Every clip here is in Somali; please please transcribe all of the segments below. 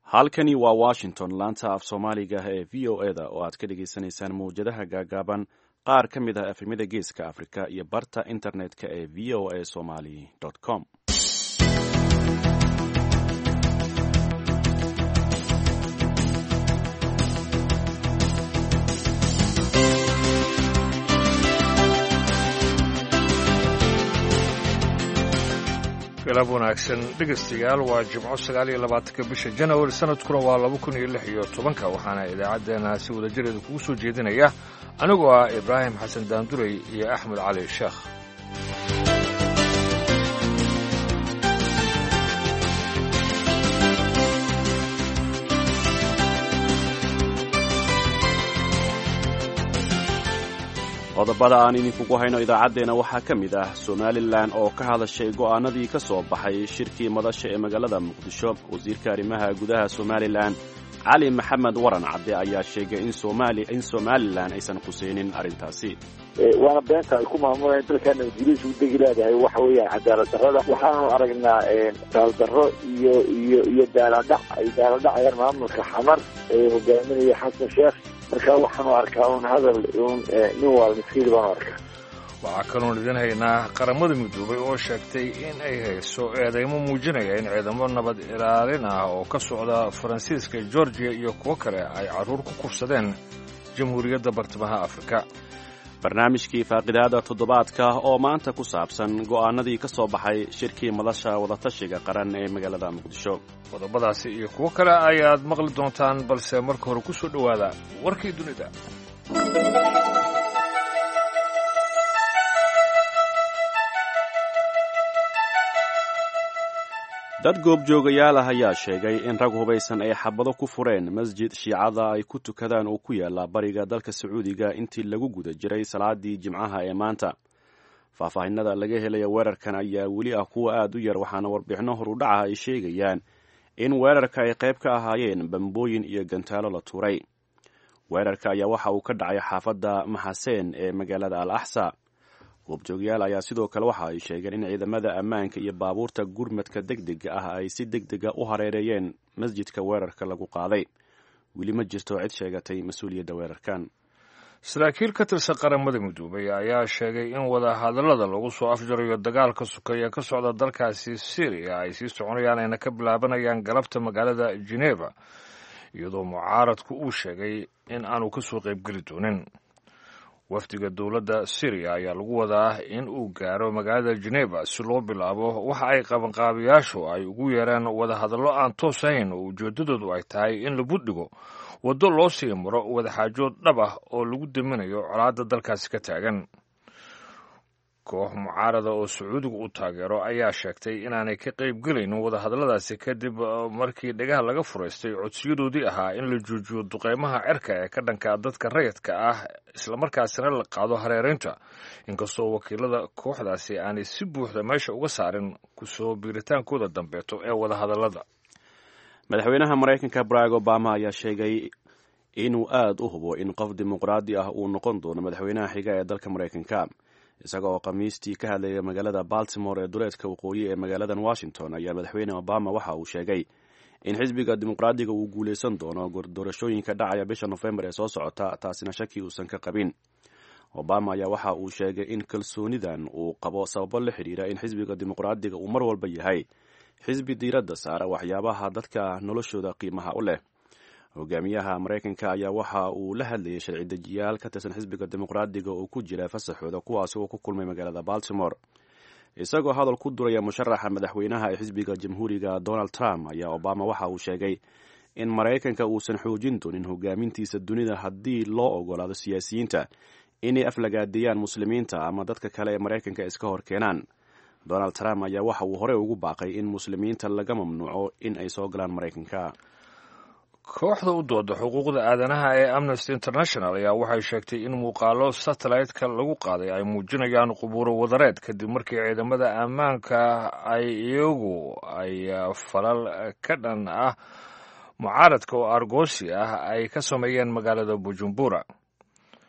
halkani waa washington laanta af soomaaliga ee v o e da oo aad ka dhagaysanaysaan mawjadaha gaagaaban qaar ka mid ah efemyada geeska afrika iyo barta internet-ka ee v o a somali com galab wanaagsan dhegaystayaal waa jimco sagaal iyo labaatanka bisha janawari sanadkuna waa laba kun iyo lix iyo tobanka waxaana idaacaddeenna si wadajireeda kugu soo jeedinaya anigoo ah ibraahim xasan daandurey iyo axmed cali sheekh qodobada aan idinkugu hayno idaacaddeenna waxaa ka mid ah somalilan oo ka hadashay go'aanadii ka soo baxay shirkii madasha ee magaalada muqdisho wasiirka arrimaha gudaha somalilan cali maxamed waran cadde ayaa sheegay in somalilan aysan khuseynin arrintaasi waana beenta ay ku maamulayan dalkaana ingiriis u degi leedahay waxa weeyaan cadaalad darrada waxaanu aragnaa daaldarro iyo iyo iyo daaladhac ay daaladhacayaan maamulka xamar ee hogaaminaya xasan sheekh marka waxaanu arkaa un hadal un nin waal miskiil baanu arkaa waxaa kaloon idin haynaa qaramada midoobay oo sheegtay in ay hayso eedeymo muujinaya in ciidamo nabad ilaalin ah oo ka socda faransiiska georgiya iyo kuwo kale ay carruur ku kufsadeen jamhuuriyadda bartamaha afrika barnaamijkii faaqidaada toddobaadka oo maanta ku saabsan go'aanadii ka soo baxay shirkii madasha wadatashiga qaran ee magaalada muqdisho qodobadaasi iyo kuwo kale ayaad maqli doontaan balse marka hore ku soo dhowaada warkii dunida dad goobjoogayaal ah ayaa sheegay in rag hubaysan ay xabado ku fureen masjid shiicada ay ku tukadaan oo ku yaala bariga dalka sacuudiga intii lagu guda jiray salaadii jimcaha ee maanta faahfaahinada laga helaya weerarkan ayaa weli ah kuwa aad u yar waxaana warbixino horudhaca ay sheegayaan in weerarka ay qayb ka ahaayeen bambooyin iyo gantaalo la tuuray weerarka ayaa waxa uu ka dhacay xaafadda maxaseen ee magaalada al axsa goobjoogyaal ayaa sidoo kale waxa ay sheegeen in ciidamada ammaanka iyo baabuurta gurmadka deg dega ah ay si deg dega u hareereeyeen masjidka weerarka lagu qaaday weli ma jirto cid sheegatay mas-uuliyadda weerarkan saraakiil ka tirsan qaramada midoobay ayaa sheegay in wadahadallada lagu soo afjarayo dagaalka sukeeya ka socda dalkaasi syriya ay sii soconayaan ayna ka bilaabanayaan galabta magaalada geneva iyadoo mucaaradku uu sheegay in aanu ka soo qaybgeli doonin wafdiga dowladda syriya ayaa lagu wadaa in uu gaaro magaalada geneva si loo bilaabo waxa ay qabanqaabiyaashu ay ugu yeereen wadahadallo aan toos ahayn oo ujeeddadoodu ay tahay in la buddhigo waddo loo sii maro wadaxaajood dhab ah oo lagu daminayo colaadda dalkaasi ka taagan koox mucaarada oo sacuudiga u taageero ayaa sheegtay inaanay ka qaybgelaynin wadahadalladaasi kadib markii dhagaha laga furaystay codsiyadoodii ahaa in la joojiyo duqeymaha cerka ee ka dhanka dadka rayidka ah islamarkaasina la qaado hareeraynta inkastoo wakiilada kooxdaasi aanay si buuxda meesha uga saarin kusoo biiritaankooda dambeeto ee wadahadallada madaxweynaha maraykanka barack obama ayaa sheegay inuu aad u hubo in qof dimuqraadi ah uu noqon doono madaxweynaha xiga ee dalka maraykanka isaga oo khamiistii ka hadlaya magaalada baltimore ee duleedka waqooyi ee magaaladan washington ayaa madaxweyne obama waxa uu sheegay in xisbiga dimuqraadiga uu guulaysan doono doorashooyinka dhacaya bisha nofembar ee soo socota taasina shaki uusan ka qabin obama ayaa waxa uu sheegay in kalsoonidan uu qabo sababo la xidhiira in xisbiga dimuqraadiga uu mar walba yahay xisbi diiradda saara waxyaabaha dadka noloshooda qiimaha u leh hogaamiyaha maraykanka ayaa waxa uu la hadlayay sharci dejiyaal ka tirsan xisbiga dimuqraadiga oo ku jira fasaxooda kuwaasi oo ku kulmay magaalada baltimore isagoo hadal ku duraya musharaxa madaxweynaha ee xisbiga jamhuuriga donald trump ayaa obama waxa uu sheegay in maraykanka uusan xoojin doonin hogaamintiisa dunida haddii loo ogolaado siyaasiyiinta inay aflagaadeeyaan muslimiinta ama dadka kale ee maraykanka iska hor keenaan donald trump ayaa waxa uu horey ugu baaqay in muslimiinta laga mamnuuco in ay soo galaan maraykanka kooxda u dooda xuquuqda aadanaha ee amnesty international ayaa waxay sheegtay in muuqaalo satellite-ka lagu qaaday ay muujinayaan qubuuro wadareed kadib markii ciidamada ammaanka ay iyagu ay falal ka dhan ah mucaaradka oo argoosi ah ay ka sameeyeen magaalada bujumbura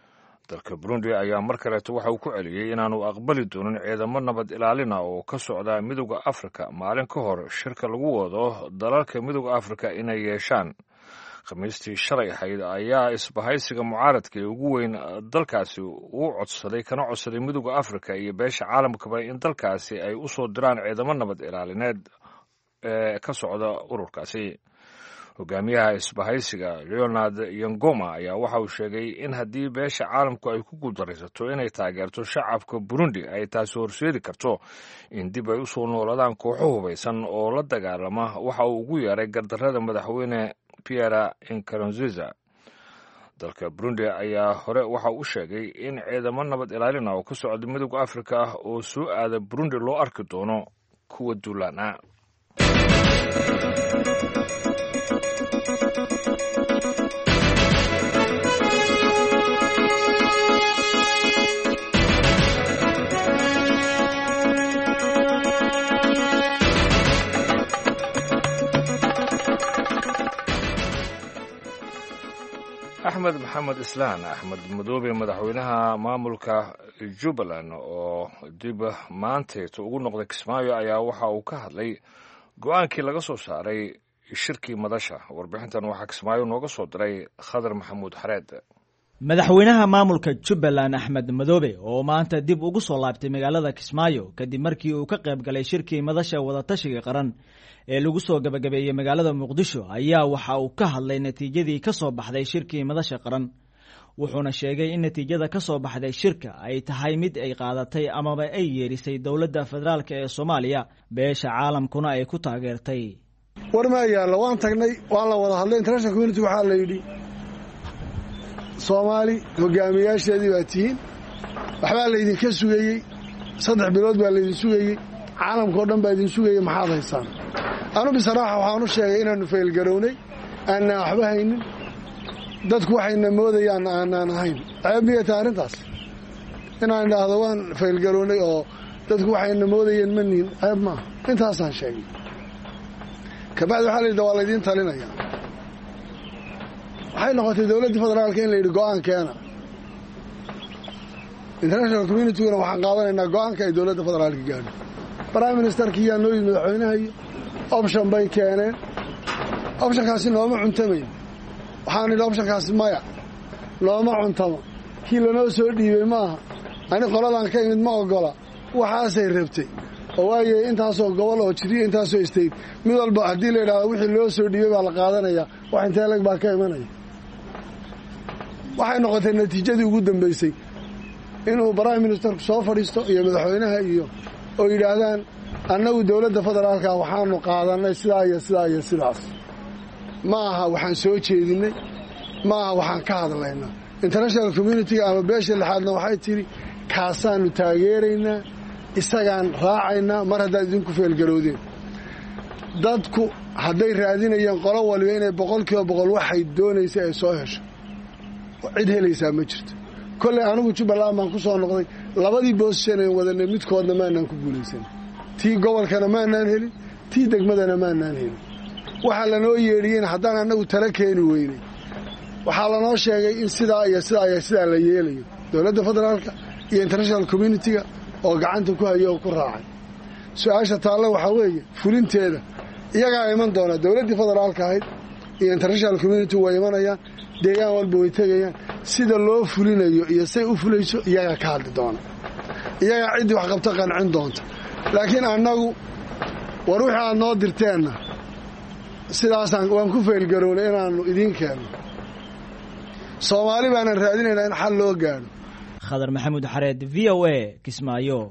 dalka burundi ayaa mar kaleeto waxa uu ku celiyey inaanu aqbali doonin ciidamo nabad ilaalina oo ka socda midooda afrika maalin ka hor shirka lagu wado dalalka midooda afrika inay yeeshaan khamiistii shalay ahayd ayaa isbahaysiga mucaaradka ee ugu weyn dalkaasi uu codsaday kana codsaday midooda afrika iyo beesha caalamkaba in dalkaasi ay u soo diraan ciidamo nabad ilaalineed ee ka socda ururkaasi hogaamiyaha isbahaysiga leonard yongoma ayaa waxa uu sheegay in haddii beesha caalamku ay ku guuldaraysato inay taageerto shacabka burundi ay taasi horseedi karto in dib ay usoo nooladaan kooxo hubaysan oo la dagaalama waxa uu ugu yeeray gardarrada madaxweyne pierre nkurunziza dalka burundi ayaa hore waxa uu sheegay in ciidamo nabad ilaalina oo ka socda midooda afrika ah oo soo aada burundi loo arki doono kuwa duulaan ah axmed maxamed islaan axmed madoobe madaxweynaha maamulka jubbaland oo dib maanteeto ugu noqday kismaayo ayaa waxa uu ka hadlay go-aankii laga soo saaray shirkii madasha warbixintan waxaa kismaayo nooga soo diray khadar maxamuud xareed madaxweynaha maamulka jubbaland axmed madoobe oo maanta dib ugu soo laabtay magaalada kismaayo kadib markii uu ka qayb galay shirkii madasha wadatashiga qaran ee lagu soo gabagabeeyey magaalada muqdisho ayaa waxa uu ka hadlay natiijadii ka soo baxday shirkii madasha qaran wuxuuna sheegay in natiijada ka soo baxday shirka ay tahay mid ay qaadatay amaba ay yeerisay dowladda federaalk ee soomaaliya beesha caalamkuna ay ku taageertay war maa yaallo waan tagnay waan la wada hadlay international community waxaa la yidhi soomaali hogaamiyaasheedii baa tihiin waxbaa laydinka sugayey saddex bilood baa laydin sugayey caalamkao dhan baa idin sugayey maxaad haysaan anu bisaraaxa waxaan u sheegay inaannu faylgarownay aanaan waxba haynin dadku waxayna moodayaan aanaan ahayn ceeb miyay tahay arrintaas inaan idhaahdo waan faylgarownay oo dadku waxayna moodayeen ma nihin ceeb maaha intaasaan sheegay kabacdi waxaa layidhi waa laydiin talinayaa waxay noqotay dowladdii federaalka in la yidhi go'aan keena international communityguna waxaan qaadanaynaa go'aanka ay dowladda federaalka gaadho prime ministerkii yaa noo yimid madaxweynaha iyo option bay keeneen optionkaasi nooma cuntamayn waxaan idhi optionkaasi maya nooma cuntamo kii lanoo soo dhiibey maaha ani qoladan ka imid ma ogola waxaasay rabtay oo waaye intaasoo gobol oo jiriya intaasoo state mid walba haddii la yidhahdo wixii loo soo dhiibay baa la qaadanayaa wax intee leg baa ka imanaya waxay noqotay natiijadii ugu dambaysay inuu prime ministerku soo fadhiisto iyo madaxweynaha iyo oo yidhaahdaan annagu dowladda federaalka waxaanu qaadannay sidaa iyo sidaa iyo sidaas ma aha waxaan soo jeedinnay ma aha waxaan ka hadlaynaa international communitiga ama beesha lixaadna waxay tidhi kaasaannu taageeraynaa isagaan raacaynaa mar haddaad idinku feelgarowdeen dadku hadday raadinayeen qolo waliba inay boqol kiiba boqol waxay doonaysay ay soo hesho cid helaysaa ma jirto kolley anigu jubbaland baan ku soo noqday labadii boosishan ayn wadanay midkoodna maanaan ku guulaysan tii gobolkana maanaan helin tii degmadana maanaan helin waxaa lanoo yeedhiyeen haddaan annagu tala keeni weynay waxaa lanoo sheegay in sidaa iyo sidaa iyo sidaa la yeelayo dowladda federaalka iyo international communitiga oo gacanta ku hayo oo ku raacay su-aasha taalle waxaa weeye fulinteeda iyagaa iman doona dowladdii federaalka ahayd iyo international community way imanayaan deegaan walba way tegayaan sida loo fulinayo iyo say u fulayso iyagaa ka hadli doona iyagaa ciddii wax qabto qancin doonta laakiin annagu war wixii aad noo dirteenna sidaasaan waan ku feelgarownay inaannu idiin keenno soomaali baanan raadinaynaa in xal loo gaadho khadar maxamuud xareed v o a kismaayo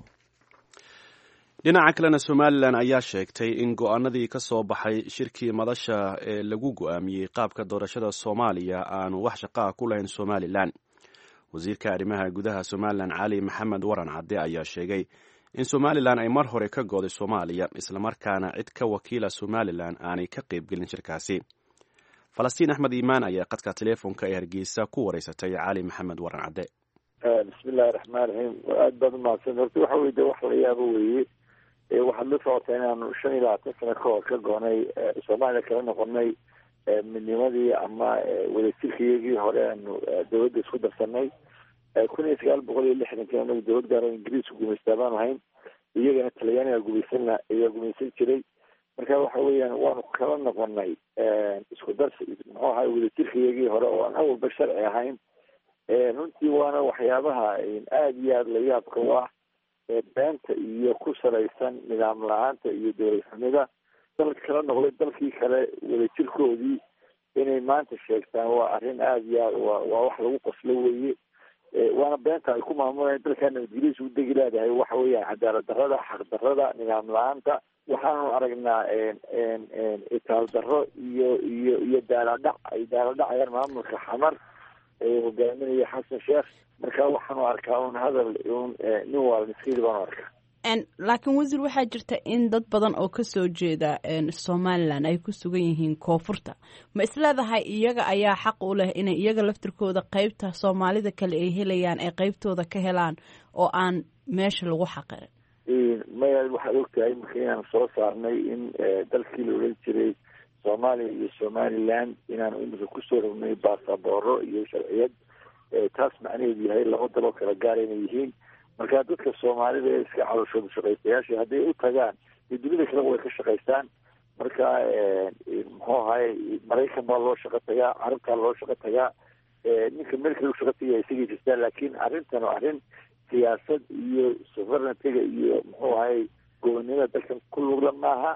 dhinaca kalena somalilan ayaa sheegtay in go-aanadii ka soo baxay shirkii madasha ee lagu go-aamiyey qaabka doorashada soomaaliya aanu wax shaqaa ku lahayn somalilan wasiirka arrimaha gudaha somalilan cali maxamed waran cadde ayaa sheegay in somalilan ay mar hore ka gooday soomaaliya islamarkaana cid ka wakiila somalilan aanay ka qaybgelin shirkaasi falastiin axmed iimaan ayaa qadka teleefonka ee hargeysa ku wareysatay cali maxamed waran cadde bismillahi raxmaan raxiim aada baad umahadsan horta waxa weye de wax la yaabo weeye waxaad la socotaa inaanu shan iyo labaatan sano ka hor ka goonay soomaaliya kala noqonay midnimadii ama wadajirkayagii hore aanu dawladda isku darsanay kun iyo sagaal boqol iyo lixdankii anagu dowlad gaar oo ingiriisku gumaystaa baanu hayn iyagana talyaaniga gumaysan ayaa gumaysan jiray marka waxa weeyaan waanu kala noqonay isku darsi muxuu ahay wadajirkayagii hore oo aan awalba sharci ahayn runtii waana waxyaabaha aada iyo aada la yaabka u ah beenta iyo ku salaysan nidaam la-aanta iyo dowlad xumida dalka kala noqday dalkii kale wadajirkoodii inay maanta sheegtaan waa arrin aada iyo aad wa waa wax lagu qoslo weeye waana beenta ay ku maamulayaan dalkaa nabadgelyadiisa u degi leedahay waxa weeyaan cadaalad darrada xaq darrada nidaam la-aanta waxaanu aragnaa itaal darro iyo iyo iyo daaladhac ay daaladhacayaan maamulka xamar ee hogaaminaya xasan sheekh marka waxaanu arkaa un hadal un nin waalmiskiid baanu arkaa laakiin wasiir waxaa jirta in dad badan oo kasoo jeeda somalilan ay ku sugan yihiin koonfurta ma isleedahay iyaga ayaa xaq u leh inay iyaga laftirkooda qeybta soomaalida kale ay helayaan ay qeybtooda ka helaan oo aan meesha lagu xaqirin maya waxaad ogtahay marka inaan soo saarnay in dalkii la odhan jiray soomaaliya iyo somaliland inaan imika kusoo rognay baasabooro iyo sharciyad taas macnaheedu yahay laba daloo kala gaara inay yihiin marka dadka soomaalida ee iska calooshooda shaqaystayaasha hadday u tagaan iyo dunida kaleba way ka shaqaystaan marka muxuu ahay maraykan baa loo shaqo tagaa carabtaa loo shaqo tagaa ninka meel kale u shaqo tagaya isagay jirtaa laakiin arrintan oo arrin siyaasad iyo sovereigntyga iyo muxuu ahay gobonnimada dalkan ku lugla maaha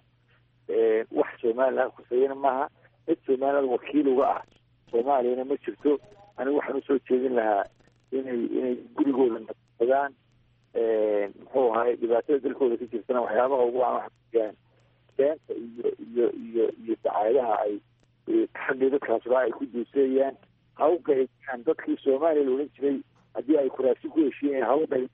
wax somaliland khuseyana maaha cid somaliland wakiil uga ah soomaaliyana ma jirto anigu waxaan usoo jeedin lahaa inay inay gurigooda nasadaan muxuu ahay dhibaatada dalkooda ka jirtana waxyaabaha ugu aan waxaan beenta iyo iyo iyo iyo dacaayadaha ay xaggii dadkaasba ay ku duuseeyaan ha u qaybiyaan dadkii soomaaliya la odhan jiray haddii ay kuraasi ku heshiiyeen ha u qayb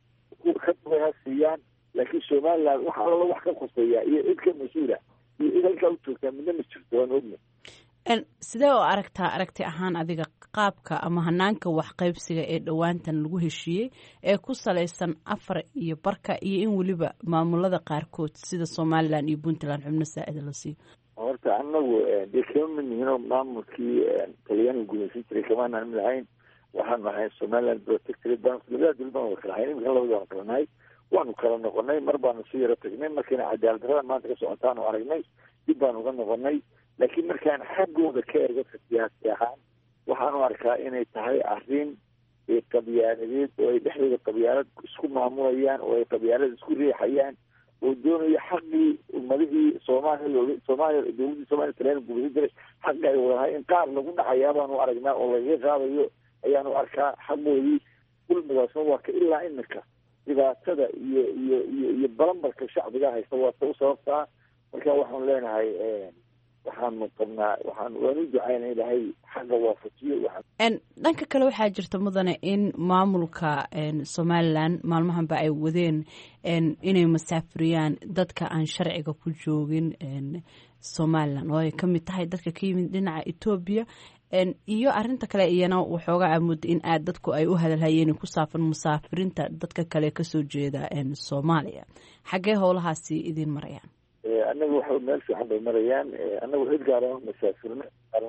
ka duway ha siiyaan laakiin somaliland wax alala wax ka khuseeya iyo cid ka mas-uula iyo cid halkaa u joogtaa midna ma jirto waan ogna sidee oo aragtaa aragti ahaan adiga qaabka ama hanaanka waxqaybsiga ee dhowaantan lagu heshiiyey ee ku salaysan afar iyo barka iyo in weliba maamulada qaarkood sida somalilan iyo puntland xubno saa-ida la siiyo horta anagu dee kama mid nihinoo maamulkii talyaaniga gumaysan jiray kamaanaan mid ahayn waxaanu ahayn somaliland protectorate baan labada dowlad baan wada kala ahayn imika labada waan kala nahay waanu kala noqonay mar baanu si yaro tagnay markiina cadaalad darada maanta ka socotaanu aragnay dib baanu uga noqonay laakiin markaan xaggooda ka eego siyaasi ahaan waxaanu arkaa inay tahay arrin qabyaaladeed oo ay dhexdooda qabyaalad isku maamulayaan oo ay qabyaalada isku riixayaan oo doonayo xaqii ummadihii soomaaliya looga soomaaliya dowladdii soomaliya talyaani gumaysan jiray xaqi ay wadahay in qaar lagu dhacayaa baanu aragnaa oo lagaga qaadayo ayaanu arkaa xaqoodii kulmigaasna waa ka ilaa imika dhibaatada iyo iyo iyo iyo balambarka shacbiga haysta waa ta u sababtaa marka waxaanu leenahay waxaanu qabnaa waxaan waan u ducayna ilaahay xagga waafajiyo dhanka kale waxaa jirta mudane in maamulka somalilan maalmahanba ay wadeen inay masaafuriyaan dadka aan sharciga ku joogin somalilan oo ay ka mid tahay dadka ka yimid dhinaca etoobiya iyo arinta kale iyana waxooga amooda in aad dadku ay u hadalhayeen ku saafan musaafirinta dadka kale kasoo jeeda soomaaliya xaggee howlahaasi idiin marayaan anaga waxa meel fiican bay marayaan anagu cid gaara masaafirno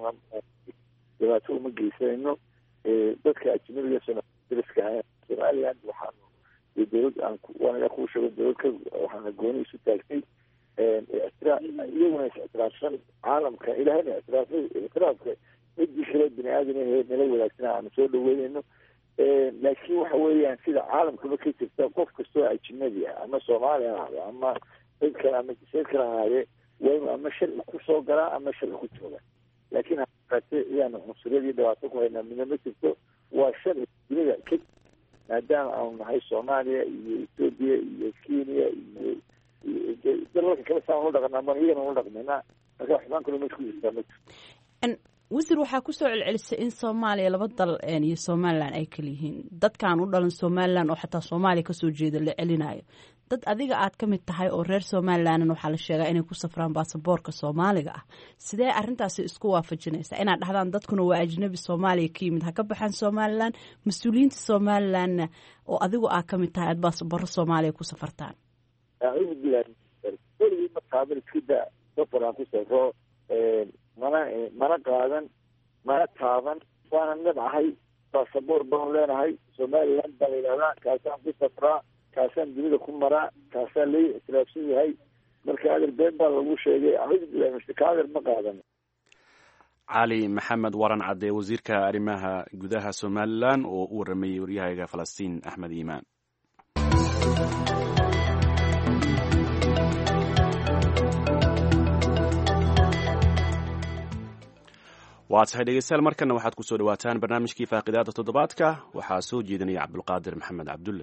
dhibaato uma geysanayno dadka ajnabiga soomaliska ahay somaliland waxaanu dowlad aan waanaga kuu sheego dowlad ka waxaana gooni isu taagtay ictiraaf iyaguna is ictiraafsan caalamka ilahayna ictiraafay ictiraafka cidii kale bini aadam ahe nala wadaagsan aanu soo dhaweynayno laakiin waxa weeyaan sida caalamkaba ka jirta qof kastoo ajnabi ah ama soomaaliya ahaado ama cid kale ama jiseed kale ahaadee waa inu ama sharci kusoo galaa ama sharci ku jooga laakiin hate iyaanu cunsuriyad iyo dhibaato ku haynaa midna ma jirto waa sharci dunida ka maadaama aanu nahay soomaaliya iyo etoobiya iyo kenya iyo dalalka kale saan ula dhaqanaa man iyagana ula dhaqmaynaa marka xubaan kalo mesh ku jirtaa ma jirto wasiir waxaa kusoo celcelisay in soomaaliya laba dal iyo somalilan ay kala yihiin dadkaan u dhalan somalilan oo xataa soomaaliya kasoo jeeda la celinayo dad adiga aad ka mid tahay oo reer somalilanna waxaa la sheegaa inay ku safraan baasaboorka soomaaliga ah sidee arintaasi isku waafajinaysaa inaad dhahdaan dadkuna waa ajnabi soomaaliya ka yimid ha ka baxaan somalilan mas-uuliyiinta somalilanna oo adigu aad ka mid tahay aad baasaboorro soomaaliya ku safartaan acuudu bilahi weligii ma taaban iskida safar aan ku safro mana mana qaadan mana taaban waana nabcahay basaboor baan leenahay somaliland baa la yidhahdaa kaasaan ku safraa kaasaan dunida ku maraa kaasaa lai ictiraafsan yahay marka adeer been baa lagu sheegay acuudu billahi min shirka adeer ma qaadan cali maxamed waran cadde wasiirka arrimaha gudaha somalilan oo u waramayey waryahayga falastiin axmed iimaan waa tahay dhegeystayaal markana waxaad ku soo dhawaataan barnaamijkii faaqidaada toddobaadka waxaa soo jeedinaya cabdulqaadir maxamed cabdulle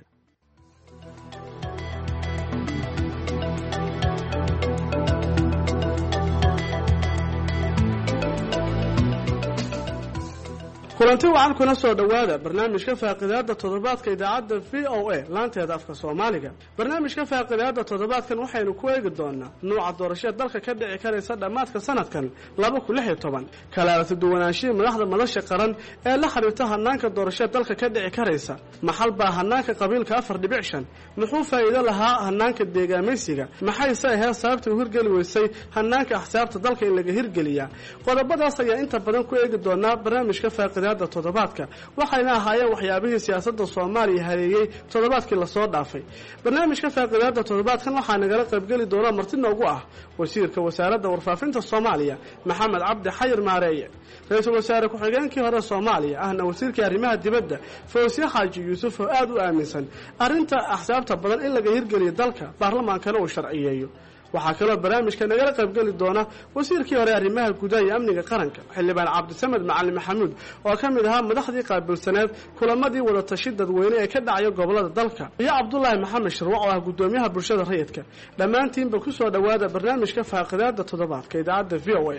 kulanti wacan kuna soo dhowaada barnaamijka faaqidaada toddobaadka idaacadda v o a laanteeda afka soomaaliga barnaamijka faaqidaada toddobaadkan waxaynu ku eegi doonaa nuuca doorashada dalka ka dhici karaysa dhammaadka sanadkan laba kun lix iyo toban kalaarata duwanaanshihii madaxda madasha qaran ee la xiriirta hanaanka doorashada dalka ka dhici karaysa maxal baa hanaanka qabiilka afar dhibic shan muxuu faa'iido lahaa hanaanka deegaamaysiga maxayse ahayd sababta u hirgeli weysay hanaanka axsaabta dalka in laga hirgeliyaa qodobadaas ayaa inta badan ku eegi doonaa barnaamijka faaqida toddobaadka waxayna ahaayeen waxyaabihii siyaasadda soomaaliya hareeyey toddobaadkii lasoo dhaafay barnaamijka faaqidaada toddobaadkan waxaa nagala qaybgeli doona marti noogu ah wasiirka wasaaradda warfaafinta soomaaliya maxamed cabdi xayir maareeye ra-iisul wasaare ku-xigeenkii hore soomaaliya ahna wasiirkii arrimaha dibadda fawsiye xaaji yuusuf oo aada u aaminsan arrinta axsaabta badan in laga hirgeliyo dalka baarlamaankana uu sharciyeeyo waxaa kaloo barnaamijka nagala qaybgeli doona wasiirkii hore arrimaha gudaha iyo amniga qaranka xildhibaan cabdisamed macalin maxamuud oo ka mid ahaa madaxdii qaabilsaneed kulamadii wadatashi dadweyne ee ka dhacaya gobolada dalka iyo cabdulaahi maxamed shirwac oo ah guddoomiyaha bulshada rayidka dhammaantiinba ku soo dhowaada barnaamijka faaqidaada toddobaadka idaacadda v o a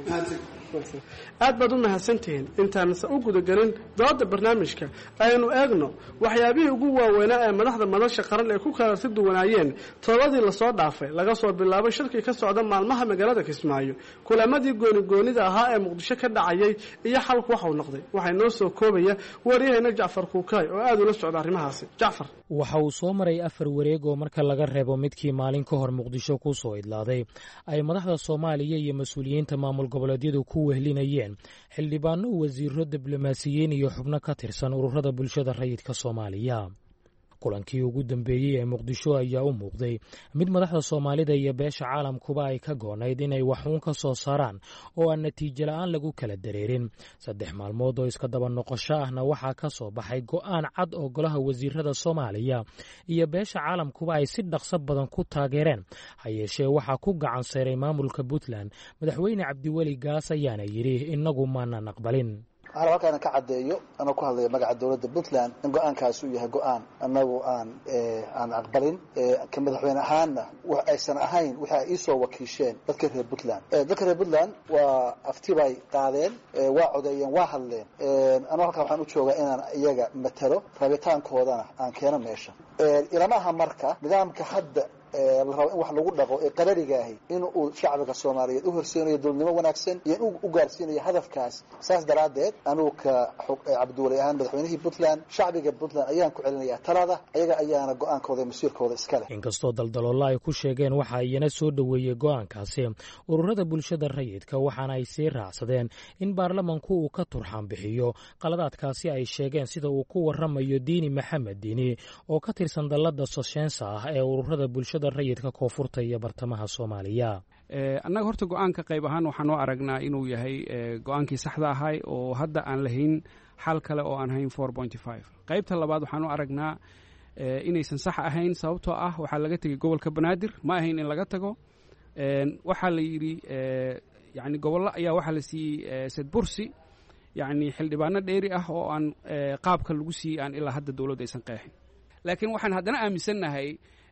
aad baad u mahadsantihiin intaanse u gudagelin dooda barnaamijka aynu eegno waxyaabihii ugu waaweynaa ee madaxda madasha qaran ay ku kala si duwanaayeen todobadii lasoo dhaafay laga soo bilaabo shirkii ka socda maalmaha magaalada kismaayo kulamadii goonigoonida ahaa ee muqdisho ka dhacayay iyo xalku waxau noqday waxay noo soo koobaya waryaheena jacfar kuukaay oo aada ula socda arrimahaasi jacfar waxa uu soo maray afar wareeg oo marka laga reebo midkii maalin ka hor muqdisho ku soo idlaaday ay madaxda soomaaliya iyo mas-uuliyiinta maamul goboleedyadu ku wehlinayeen xildhibaano wasiiro diblomaasiyiin iyo xubno ka tirsan ururada bulshada rayidka soomaaliya kulankii ugu dambeeyey ee muqdisho ayaa u muuqday mid madaxda soomaalida iyo beesha caalamkuba ay ka goonayd inay waxuun ka soo saaraan oo aan natiijo la-aan lagu kala dareerin saddex maalmood oo iska daba noqosho ahna waxaa ka soo baxay go'aan cad oo golaha wasiirada soomaaliya iyo beesha caalamkuba ay si dhaqso badan ku taageereen ha yeeshee waxaa ku gacan sayray maamulka puntland madaxweyne cabdiweli gaas ayaana yidhi innagu maanan aqbalin waxaan halkaana ka caddeeyo anoo ku hadlaya magaca dowladda puntland in go-aankaasi uu yahay go-aan annagu aan aan aqbalin ka madaxweyne ahaanna wax aysan ahayn wixi ay iisoo wakiisheen dadka reer puntland dadka reer puntland waa afti bay qaadeen waa codeeyeen waa hadleen anuu halkaa waxaan u joogaa inaan iyaga matalo rabitaankoodana aan keeno meesha ilama aha marka nidaamka hadda la rabo in wax lagu dhaqo ee qararigaahi in uu shacbiga soomaaliyeed u horseinayo dowladnimo wanaagsan iyo in u gaarsiinayo hadafkaas saas daraaddeed anugu ka cabdiwali ahaan madaxweynihii puntland shacbiga puntland ayaan ku celinayaa talada ayaga ayaana go-aankooda iyo masiirkooda iska leh inkastoo daldaloolla ay ku sheegeen waxa iyana soo dhoweeyey go-aankaasi ururada bulshada rayidka waxaana ay sii raacsadeen in baarlamanku uu ka turxaan bixiyo qaladaadkaasi ay sheegeen sida uu ku waramayo diini maxamed diini oo ka tirsan dallada soshensa ah ee ururada bulshada rayidka koonfurta iyo bartamaha soomaaliya annaga horta go-aanka qayb ahaan waxaan u aragnaa inuu yahay go-aankii saxda ahay oo hadda aan lahayn xal kale oo aan hayn four pointy five qaybta labaad waxaan u aragnaa inaysan sax ahayn sababtoo ah waxaa laga tegay gobolka banaadir ma ahayn in laga tago waxaa la yidhi yani gobollo ayaa waxaa la siiyey sedbursi yani xildhibaano dheeri ah oo aan qaabka lagu siiyey aan ilaa hadda dowladdu aysan qeexin laakiin waxaan haddana aaminsannahay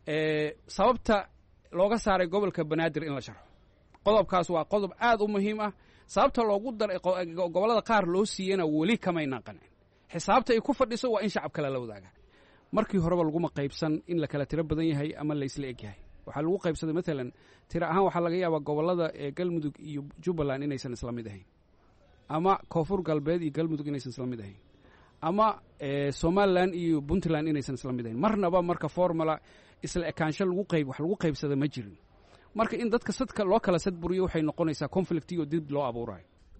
sababta looga saaray gobolka banaadir in la sharxo qodobkaas waa qodob aad u muhiim ah sababta loogu daray gobollada qaar loo siiyena weli kamaynan qancin xisaabta ay ku fadhiso waa in shacab kale la wadaaga markii horeba laguma qaybsan in la kala tiro badan yahay ama la isla eg yahay waxaa lagu qaybsaday maalan tiro ahaan waxaa laga yaabaa gobollada galmudug iyo jubbaland inaysan isla mid ahayn ama koonfur galbeed iyo galmudug inaysan isla mid ahayn ama somalilan iyo puntland inaysan isla mid ahayn marnaba marka formula isla ekaansho lagu qayb wax lagu qaybsada ma jirin marka in dadka sadka loo kala sadburiyo waxay noqonaysaa conflict iyo dib loo abuurayo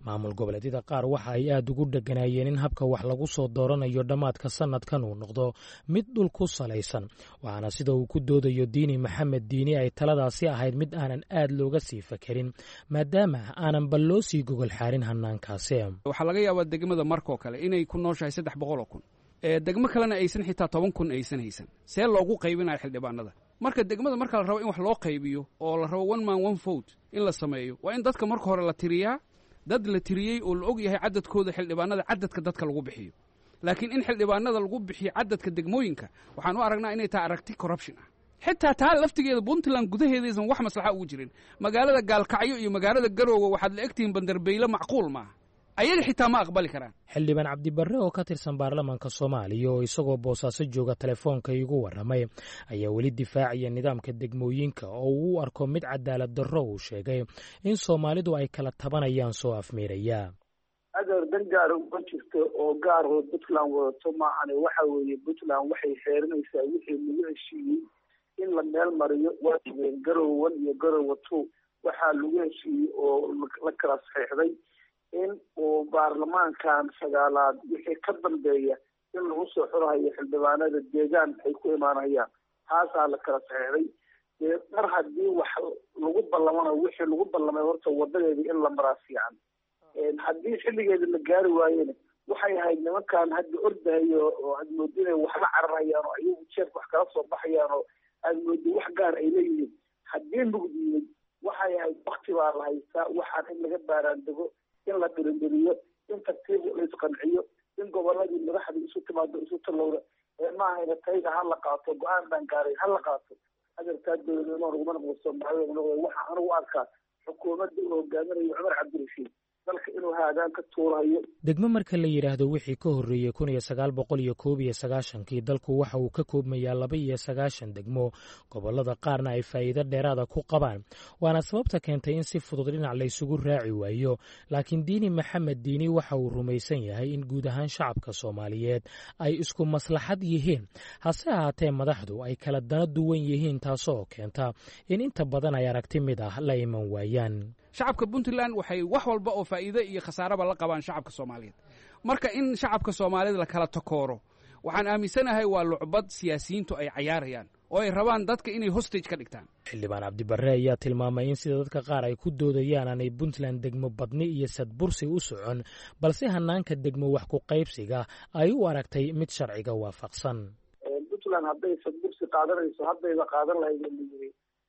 maamul goboleedyada qaar waxa ay aad ugu dheganaayeen in habka wax lagu soo dooranayo dhammaadka sanadkan uu noqdo mid dhul ku salaysan waxaana sida uu ku doodayo diini maxamed diini ay taladaasi ahayd mid aanan aad looga sii fakerin maadaama aanan bal loo sii gogol xaarin hanaankaasi waxaa laga yaabaa degmada markoo kale inay ku nooshahay saddex boqoloo kun degmo kalena aysan xitaa toban kun aysan haysan see loogu qaybinayo xildhibaanada marka degmada marka la rabo in wax loo qaybiyo oo la rabo one man one vote in la sameeyo waa in dadka marka hore la tiriyaa dad la tiriyey oo la og yahay cadadkooda xildhibaanada cadadka dadka lagu bixiyo laakiin in xildhibaanada lagu bixiyo cadadka degmooyinka waxaan u aragnaa inay tahay aragti corruption ah xitaa taa laftigeeda puntland gudaheedaysan wax maslaxa ugu jirin magaalada gaalkacyo iyo magaalada garoowe waxaad la egtihiin bandarbeyle macquul maaha ayaga xitaa ma aqbali karaan xildhibaan cabdibarre oo ka tirsan baarlamaanka soomaaliya oo isagoo boosaaso jooga telefoonka igu warramay ayaa weli difaacaya nidaamka degmooyinka oo uu u arko mid cadaalad darro uu sheegay in soomaalidu ay kala tabanayaan soo afmiiraya adeer dan gaara uma jirto oo gaaroo puntland wadato maahane waxa weeye puntland waxay xeerinaysaa wixii lagu heshiiyey in la meel mariyo waa jibeen garowe one iyo garowe two waxaa lagu heshiiyey oo la kala saxiixday in uu baarlamaankan sagaalaad wixii ka dambeeya in lagu soo xurahayo xildhibaanada deegaan ay ku imaanayaan taasaa la kala saxiixday dee mar haddii wax lagu ballamana wixii lagu ballamay horta wadadeedii in la maraa fiican haddii xilligeeda la gaari waayena waxay ahayd nimankan hadda ordahayo oo aad moodi inay waxla cararayaan oo ayagu jeerka wax kala soo baxayaan oo aad moodi wax gaar ay leeyihiin haddii mugdiyey waxay ahayd wakti baa la haystaa waxaan in laga baaraandego in la dirindiriyo in tartiib la isqanciyo in goboladii madaxdii isu timaado isu talowda ee maahayna tayda ha la qaato go-aan baan gaaray ha la qaato adeerkaa dowladnimo naguma noqdo soomaalida noqdo waxa anigu arkaa xukuumadda uu hogaaminayo cumar cabdirashiid dalka inuu haadaan ka tuurayo degmo marka la yidhaahdo wixii ka horreeyey kun iyo sagaal boqol iyo koob iyo sagaashankii dalku waxa uu ka koobmayaa laba iyo sagaashan degmo gobollada qaarna ay faa'iido dheeraada ku qabaan waana sababta keentay in si fudud dhinac laysugu raaci waayo laakiin diini maxamed diini waxa uu rumaysan yahay in guud ahaan shacabka soomaaliyeed ay isku maslaxad yihiin hase ahaatee madaxdu ay kala dana duwan yihiin taasoo keenta in inta badan ay aragti mid ah la iman waayaan shacabka puntland waxay wax walba oo faa'iide iyo khasaaraba la qabaan shacabka soomaaliyeed marka in shacabka soomaaliyeed la kala takooro waxaan aaminsanahay waa lucbad siyaasiyiintu ay cayaarayaan oo ay rabaan dadka inay hostage ka dhigtaan xildhibaan cabdibarre ayaa tilmaamay in sida dadka qaar ay ku doodayaan aanay puntland degmo badni iyo sadbursi u socon balse hanaanka degmo wax ku qaybsiga ay u aragtay mid sharciga waafaqsan puntland hadday sadbursi qaadanayso haddayba qaadan lahayd layiri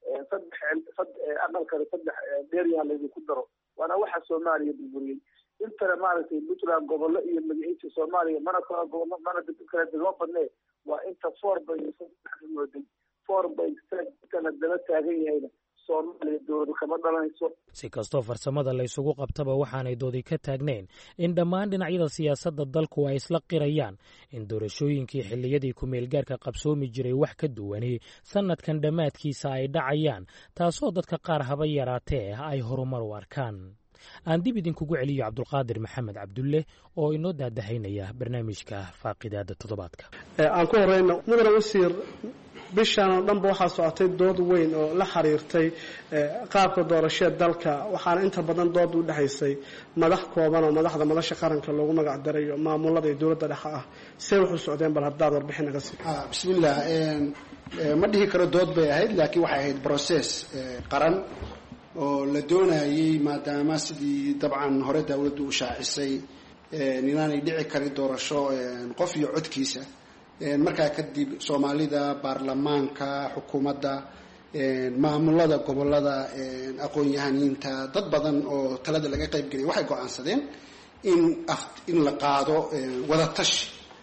saddex aqalkale saddex dheeryaha laydinku daro waana waxa soomaaliya burburiyey intana maaragtay puntland gobollo iyo magaciisa soomaaliya mana kala gobollo mana kala degmo badnee waa inta four bay mooday four bay intana daba taagan yahayna soomaaliya dowladu kama dhalanayso si kastoo farsamada laysugu qabtaba waxaanay doodi ka taagnayn in dhammaan dhinacyada siyaasadda dalku ay isla qirayaan in doorashooyinkii xilliyadii ku-meelgaarka qabsoomi jiray wax ka duwani sannadkan dhammaadkiisa ay dhacayaan taasoo dadka qaar haba yaraatee ay horumar u arkaan aan dib idinkugu celiyo cabdulqaadir maxamed cabdulle oo inoo daadahaynaya barnaamijka faaqidaada toddobaadka aan ku horeyno mudane wasiir bishan oo dhanba waxaa socotay dood weyn oo la xiriirtay qaabka doorashada dalka waxaana inta badan dood u dhexaysay madax kooban oo madaxda madasha qaranka loogu magac darayo maamulada iyo dowladda dhexe ah see wuxuu socdeen bal haddaad warbixin naga sii bismillah ma dhihi karo dood bay ahayd laakiin waxay ahayd process qaran oo la doonayey maadaama sidii dabcan hore dawladdu u shaacisay inaanay dhici karin doorasho qof iyo codkiisa markaa kadib soomaalida baarlamaanka xukuumadda maamulada gobolada aqoon-yahaniinta dad badan oo talada laga qayb gelaya waxay go-aansadeen in in la qaado wadatashi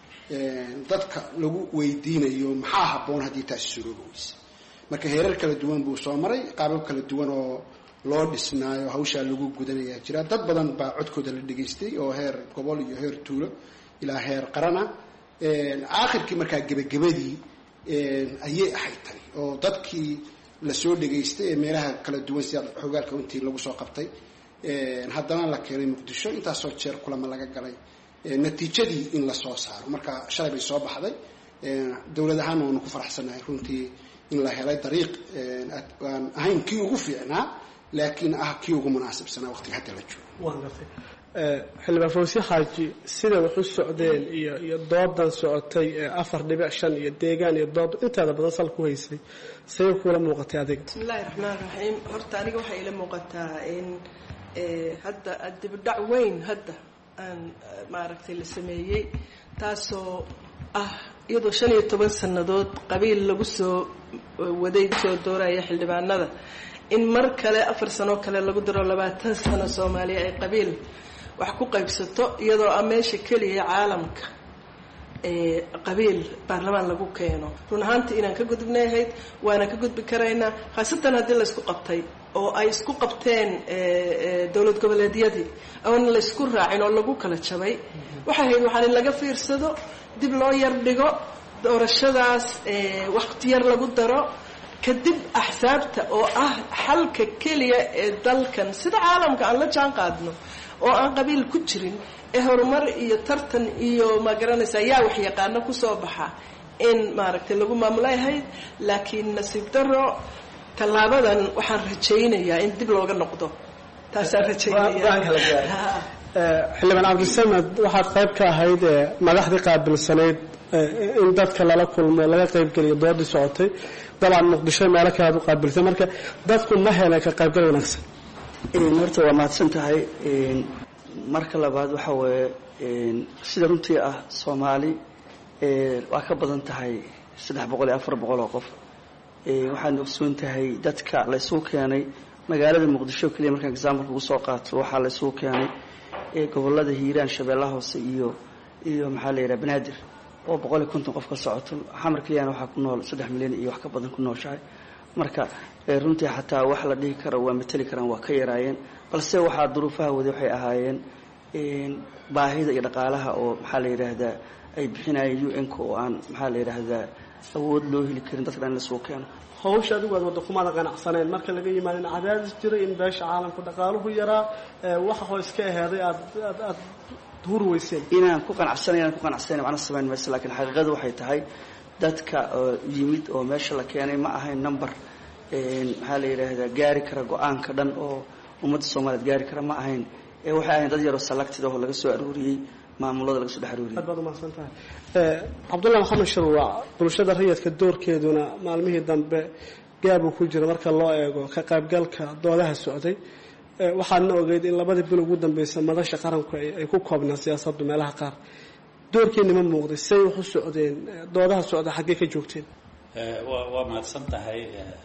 dadka lagu weydiinayo maxaa habboon haddii taasi suroobi weyse marka heerar kala duwan buu soo maray qaabab kala duwan oo loo dhisnaayo hawshaa lagu gudanaya jira dad badan baa codkooda la dhegaystay oo heer gobol iyo heer tuulo ilaa heer qarana aakhirkii markaa gebagabadii ayay ahayd tani oo dadkii lasoo dhegaystay ee meelaha kala duwan sida xogaalka intii lagu soo qabtay haddana la keenay muqdisho intaasoo jeer kulama laga galay natiijadii in lasoo saaro marka shalay bay soo baxday dowlad ahaanna waanu ku faraxsanahay runtii in la helay dariiq aan ahayn kii ugu fiicnaa laakiin ah kii ugu munaasibsanaa waqtiga hadda la joogo waan gartay xildhibaan fawsi xaaji sida wax u socdeen iyo iyo doodan socotay ee afar dhibic shan iyo deegaan iyo dood inteeda badan sal ku haysay say kuula muuqatay adiga bismillahi raxmaan raxiim horta aniga waxay ila muuqataa in hadda dibidhac weyn hadda aan maaragtay la sameeyey taasoo ah iyadoo shan iyo toban sannadood qabiil lagu soo waday soo dooraya xildhibaanada in mar kale afar sanoo kale lagu daro labaatan sano soomaaliya ay qabiil wax ku qaybsato iyadoo ah meesha keliya caalamka qabiil baarlamaan lagu keeno run ahaantii inaan ka gudubnay ahayd waana ka gudbi karaynaa khaasatan haddii laysku qabtay oo ay isku qabteen dowlad goboleedyadii oona laysku raacin oo lagu kala jabay waxay ahayd waxaan in laga fiirsado dib loo yar dhigo doorashadaas waqti yar lagu daro kadib axsaabta oo ah xalka keliya ee dalkan sida caalamka aan la jaan qaadno oo aan qabiil ku jirin ee horumar iyo tartan iyo ma garanaysa yaa wax yaqaano kusoo baxa in maaragtay lagu maamulay ahayd laakiin nasiib daro tallaabadan waxaan rajaynayaa in dib looga noqdo taasaan rajaynaya xildhibaan cabdisamed waxaad qayb ka ahayd madaxdii qaabilsanayd in dadka lala kulmo laga qaybgeliyo doodii socotay dabcan muqdisho meelo kalead u qaabilsay marka dadku ma heleen ka qaybgal wanaagsan horta waa mahadsan tahay marka labaad waxa weeye sida runtii ah soomaali waa ka badan tahay saddex boqol iyo afar boqol oo qof waxaadna ogsoon tahay dadka laysugu keenay magaalada muqdisho keliya markaan example ugu soo qaato waxaa laysugu keenay gobolada hiiraan shabeellaha hoose iyo iyo maxaa la yidhaha banaadir oo boqol iyo konton qof ka socoto xamar keliyana waxaa ku nool saddex milyan iyo wax ka badan ku nooshahay marka runtii xataa wax la dhihi karo waa mateli karaan waa ka yaraayeen balse waxaa duruufaha waday waxay ahaayeen baahida iyo dhaqaalaha oo maxaa la yidhaahdaa ay bixinayeen u n-ka oo aan maxaa la yidhaahdaa awood loo heli karin dadka dhan in lasuu keeno hawsha adigu aad wadda kumaada qanacsaneen marka laga yimaado in cadaadis jira in beesha caalamku dhaqaaluhu yaraa waxa hoos ka aheeday aad aad aad huri weyseen inaan ku qanacsanay inaan ku qanacsanay macna samayn mayso laakiin xaqiiqadu waxay tahay dadka yimid oo meesha la keenay ma ahayn number maxaa la yidhaahdaa gaari kara go-aanka dhan oo ummadda soomaaliyeed gaari kara ma ahayn waxay ahayn dad yaroo selected oo laga soo aruuriyey maamulada laga soo dhex aruuriyey aad baad umahadsan tahay cabdullahi maxamed sharwaac bulshada rayidka doorkeeduna maalmihii dambe gaabuu ku jira marka loo eego ka qaybgalka doodaha socday waxaadna ogeyd in labadii bil ugu dambeysa madasha qaranku ay ku koobnaan siyaasaddu meelaha qaar doorkeeni ma muuqday say wax u socdeen doodaha socda xaggee ka joogteen waa mahadsan tahay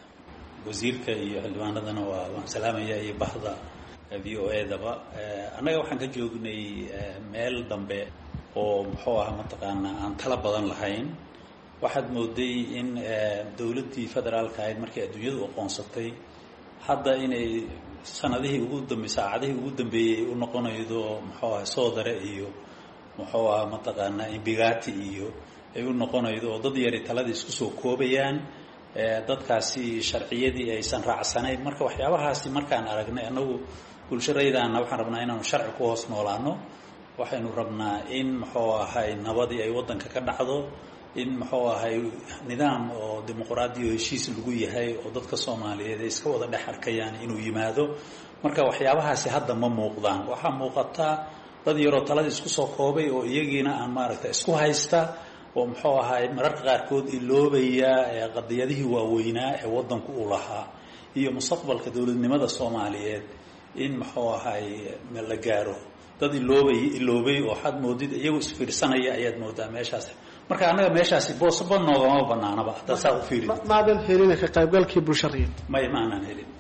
wasiirka iyo xildhibaanadana waa waan salaamaya iyo bahda v o edaba annaga waxaan ka joognay meel dambe oo muxuu aha mataqaanaa aan tala badan lahayn waxaad mooday in dowladdii federaalka ahayd markay adduunyadu aqoonsatay hadda inay sanadihii ugu dambe saacadihii ugu dambeeyey u noqonaydo muxuu aha soodare iyo muxuu aha mataqaanaa imbigati iyo ay u noqonaydo oo dad yari taladii isku soo koobayaan dadkaasi sharciyadii aysan raacsanayn marka waxyaabahaasi markaan aragnay annagu bulsharaydaana waxaan rabnaa inaanu sharci ku hoos noolaano waxaynu rabnaa in muxuu ahay nabadii ay waddanka ka dhacdo in muxuu ahay nidaam oo dimuqraadi oo heshiis lagu yahay oo dadka soomaaliyeed ay iska wada dhex arkayaan inuu yimaado marka waxyaabahaasi hadda ma muuqdaan waxaa muuqataa dad yaroo taladii isku soo koobay oo iyagiina aan maaragta isku haysta oo muxuu ahay mararka qaarkood iloobaya qadiyadihii waaweynaa ee waddanku u lahaa iyo mustaqbalka dowladnimada soomaaliyeed in muxuu ahay la gaaro dad iloobay iloobay oo waxaad moodid iyagoo isfiirsanaya ayaad moodaa meeshaas marka annaga meeshaasi boosaba noogama banaanaba haddaad saa u fiirid maadan helin ka qaybgalkii bulshariyad may maanan helin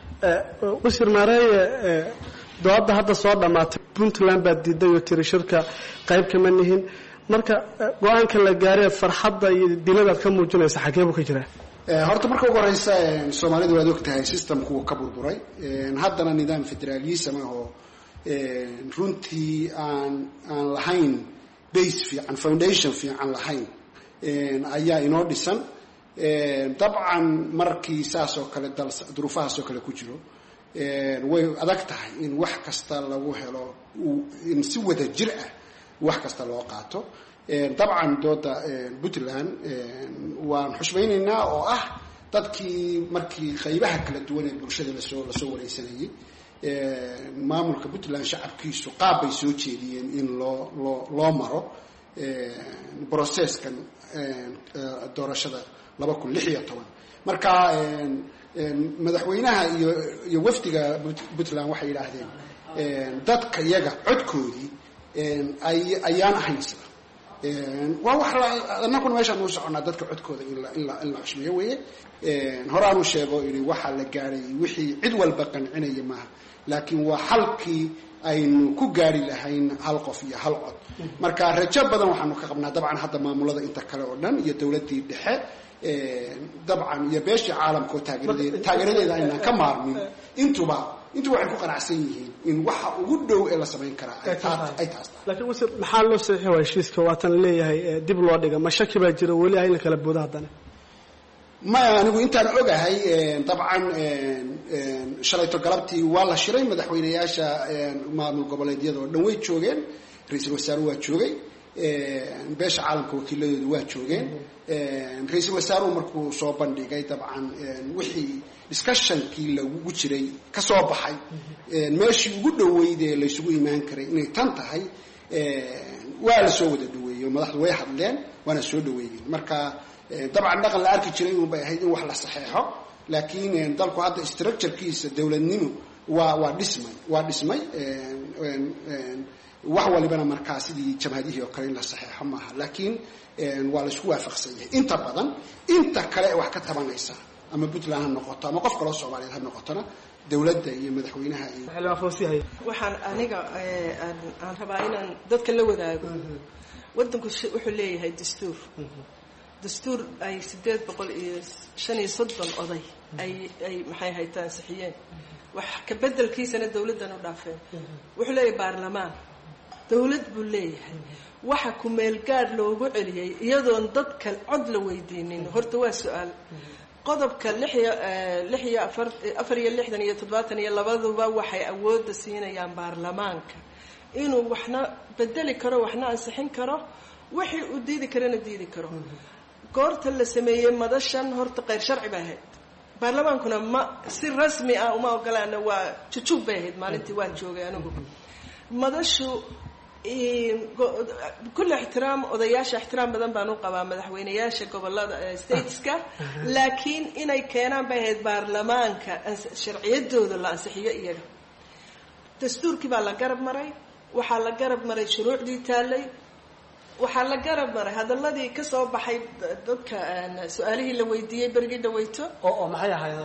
wasiir maareeye dooda hadda soo dhammaatay puntland baad diiday oo tiri shirka qayb kama nihin marka go-aanka la gaaray farxadda iyo diladaad ka muujinaysa xagee buu ka jiraa horta marka ugu horeysa soomaalidu waad og tahay systemku wuu ka burburay haddana nidaam federaalism ah oo runtii aan aan lahayn base fiican foundation fiican lahayn ayaa inoo dhisan dabcan markii saas oo kale dal duruufahaas oo kale ku jiro way adag tahay in wax kasta lagu helo in si wada jir ah wax kasta loo qaato dabcan dooda puntland waan xushmaynaynaa oo ah dadkii markii qaybaha kala duwan ee bulshada lasoo lasoo wareysanayay maamulka puntland shacabkiisu qaab bay soo jeediyeen in loo loo loo maro brocesskan doorashada laba kun lix iyo toban marka madaxweynaha iyo iyo wafdiga puntland waxay yidhaahdeen dadka iyaga codkoodii ay ayaan ahayn sida waa wax annaguna meeshaan uu soconnaa dadka codkooda in la in la in la xushmeeyo weeye horaanuu sheego yidhi waxaa la gaadhay wixii cid walba qancinaya maaha laakiin waa xalkii aynu ku gaari lahayn hal qof iyo hal cod marka rajo badan waxaanu ka qabnaa dabcan hadda maamulada inta kale oo dhan iyo dowladdii dhexe dabcan iyo beeshii caalamka oo taageeradeeda taageeradeeda aynaan ka maarmin intuba intuba waxay ku qanacsan yihiin in waxa ugu dhow ee la samayn karaa ay taas laakiin wase maxaa loo saxiixi waa heshiiska waatan leeyahay dib loo dhiga ma shaki baa jira weli ah in la kala boodo haddana maya anigu intaan ogahay dabcan shalayto galabtii waa la shiray madaxweyneyaasha maamul goboleedyada oo dhan way joogeen ra-iisul wasaare waa joogay beesha caalamka wakiiladooda waa joogeen ra-iisul wasaaruhu markuu soo bandhigay dabcan wixii discussionkii lagu jiray ka soo baxay meeshii ugu dhoweyd ee laysugu imaan karay inay tan tahay waa la soo wada dhaweeyey oo madaxdu way hadleen waana soo dhaweeyeen marka dabcan dhaqan la arki jiray unbay ahayd in wax la saxeexo laakiin dalku hadda structurekiisa dowladnimo waa waa dhismay waa dhismay wax walibana markaa sidii jamhadihii oo kale in la saxeexo maaha laakiin waa la isku waafaqsan yahay inta badan inta kale ee wax ka tabanaysa ama puntland ha noqoto ama qof kaloo soomaaliyeed ha noqotona dowladda iyo madaxweynaha iyo waxaan aniga aan rabaa inaan dadka la wadaago wadanku wuxuu leeyahay dastuur dastuur ay sideed boqol iyo shan iyo soddon oday ay ay maxay hayta ansixiyeen wax ka bedelkiisana dawladdan u dhaafeen wuxuu leeyahay baarlamaan dawlad buu leeyahay waxa ku-meelgaadh loogu celiyey iyadoon dadka cod la weydiinin horta waa su-aal qodobka lix iyo lix iyo afar afar iyo lixdan iyo toddobaatan iyo labaduba waxay awoodda siinayaan baarlamaanka inuu waxna bedeli karo waxna ansixin karo wixii uu diidi karana diidi karo goorta la sameeyey madashan horta keyr sharci bay ahayd baarlamaankuna ma si rasmi ah uma ogolaana waa jujuub bay ahayd maalintii waan joogay anigu madashu kulle ixtiraam odayaasha ixtiraam badan baan u qabaa madaxweyneyaasha gobolada stateska laakiin inay keenaan bay ahayd baarlamaanka sharciyadooda la ansixiyo iyaga dastuurkii baa la garab maray waxaa la garab maray shuruucdii taallay waxaa la garab maray hadaladii kasoo baxay dadka su-aalihii la weydiiyey berigii dhaweyto oo maxay ahayd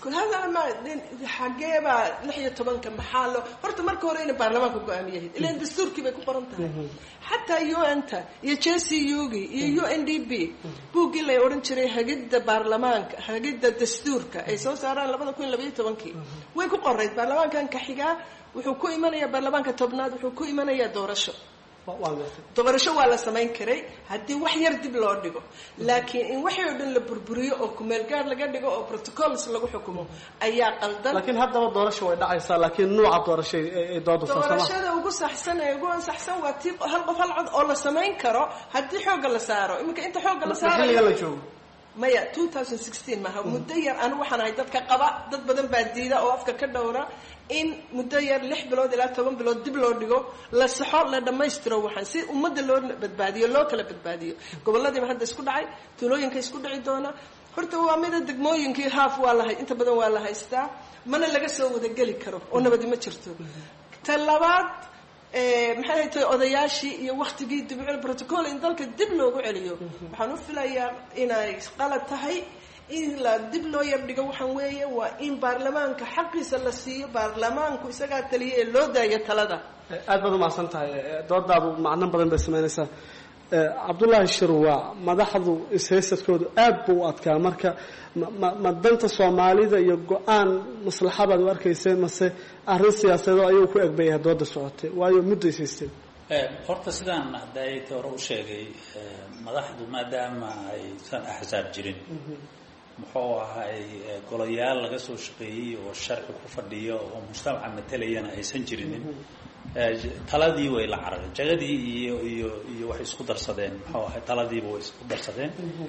xageebaa lix iyo tobanka maxaa loo horta marka hore inay baarlamaanka go-aamiyahayd ilan dastuurkii bay ku qoran tahay xataa u n ta iyo j c u gi iyo u n d b buuggii lay odhan jiray hagidda baarlamaanka hagidda dastuurka ay soo saaraan labada kun iyo labaiyo tobankii way ku qorayd baarlamaankan ka xigaa wuxuu ku imanayaa baarlamaanka tobnaad wuxuu ku imanayaa doorasho doorasho waa la samayn karay haddii wax yar dib loo dhigo laakiin in waxii oo dhan la burburiyo oo kumeelgaar laga dhigo oo protocols lagu xukumo ayaa qaldan laakiin haddaba doorasho way dhacaysaa laakiin nuuca doorasho ay doodu doorashada ugu saxsan ee ugu ansaxsan waa tii hal qof hal cod oo la samayn karo haddii xoogga la saaro iminka inta xoogga la saaro xilliga la joogo maya two thousand sixteen maaha muddo yar anigu waxaan ahay dadka qaba dad badan baa diida oo afka ka dhowra in muddo yar lix bilood ilaa toban bilood dib loo dhigo la saxo la dhammaystiro waxaan si ummadda loo badbaadiyo loo kala badbaadiyo goboladiiba hadda isku dhacay tuulooyinka isku dhici doona horta waa mida degmooyinkii haaf waa la inta badan waa la haystaa mana laga soo wadageli karo oo nabadi ma jirto ta labaad maxay hay tahay odayaashii iyo waktigii dibcil protocol in dalka dib loogu celiyo waxaan u filayaa inay qalad tahay in la dib loo yar dhigo waxaan weeye waa in baarlamaanka xaqiisa la siiyo baarlamaanku isagaa taliya ee loo daayo talada aad baad umahadsan tahay doodaadu macno badan bay samaynaysaa cabdullaahi shirwaa madaxdu ishaysadkoodu aad buu u adkaa marka ma danta soomaalida iyo go-aan maslaxabaad u arkayseen mase arrin siyaasadeed ayuu ku egbayahay dooda socotay waayo muddo ishaysteen horta sidaan hadayta hore u sheegay madaxdu maadaama aysan axsaab jirin muxuu ahay golayaal laga soo shaqeeyey oo sharci ku fadhiyo oo mujtamaca matalayana aysan jirinin taladii way la carareen jagadii iyo iyo iyo waxay isku darsadeen muxuu ahay taladiiba way isku darsadeen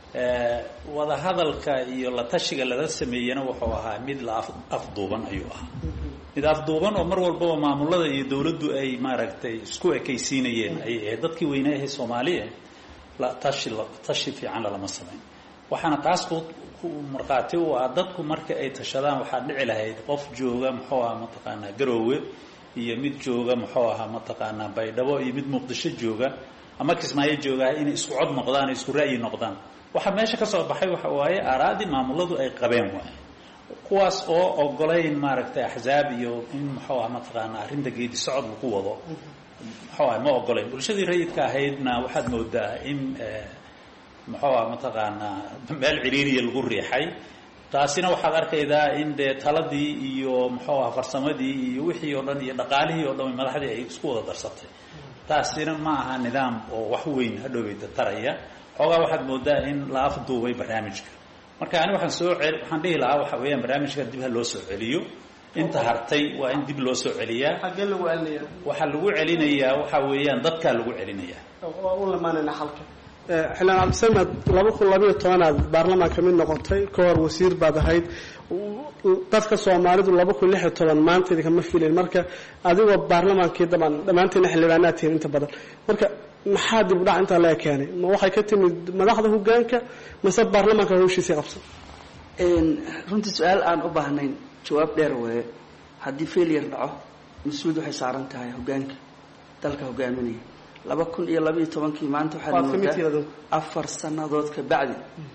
wadahadalka iyo la tashiga lala sameeyena wuxuu ahaa mid la afduuban ayuu ahaa mid afduuban oo mar walbaba maamulada iyo dowladdu ay maaragtay isku ekaysiinayeen ayay ahayd dadkii weynaahe soomaaliya la tashi tashi fiican lalama samayn waxaana taas ku markhaati u ah dadku marka ay tashadaan waxaa dhici lahayd qof jooga muxuu ahaa mataqaanaa garoowe iyo mid jooga muxuu ahaa mataqaanaa baydhabo iyo mid muqdisho jooga ama kismaayo joogaa inay isku cod noqdaan o isku ra'yi noqdaan waxaa meesha ka soo baxay waxa waaye aaraadii maamuladu ay qabeen waaye kuwaas oo ogolayn maaragtay axzaab iyo in muxuu aha mataqaanaa arrinta geedi socod lagu wado muxuu aha ma ogolayn bulshadii rayidka ahaydna waxaad moodaa in muxuu aha mataqaanaa meel ciriiriya lagu riixay taasina waxaad arkaydaa in dee taladii iyo muxuu aha farsamadii iyo wixii oo dhan iyo dhaqaalihii oo dhan madaxdii ay isku wada darsatay taasina ma aha nidaam oo wax weyn hadhoweyda taraya xoogaa waxaad moodaa in la afduubay barnaamijka marka ani waxaan soo cel waxaan dhihi lahaa waxa weeyaan barnaamijka dib ha loo soo celiyo inta hartay waa in dib loo soo celiyaa xaggee lagu celinaya waxaa lagu celinayaa waxa weeyaan dadkaa lagu celinayaa waa u lamaanayna xalka xildhibaan cabdisamed laba kun labayo tobanaad baarlamaan ka mid noqotay ka hor wasiir baad ahayd dadka soomaalidu laba kun lix iyo toban maanta idinkama filin marka adigoo baarlamaankii daban dhammaanteena xildhibaanaad tihiin inta badan marka maxaa dib u dhac intaa laga keenay ma waxay ka timid madaxda hogaanka mase baarlamaanka hawshiisii qabsan runtii su-aal aan u baahnayn jawaab dheer weeye haddii failure dhaco mas-uud waxay saaran tahay hogaanka dalka hogaaminaya laba kun iyo labaiyo tobankii maanta waxaad moodaa afar sanadood ka bacdi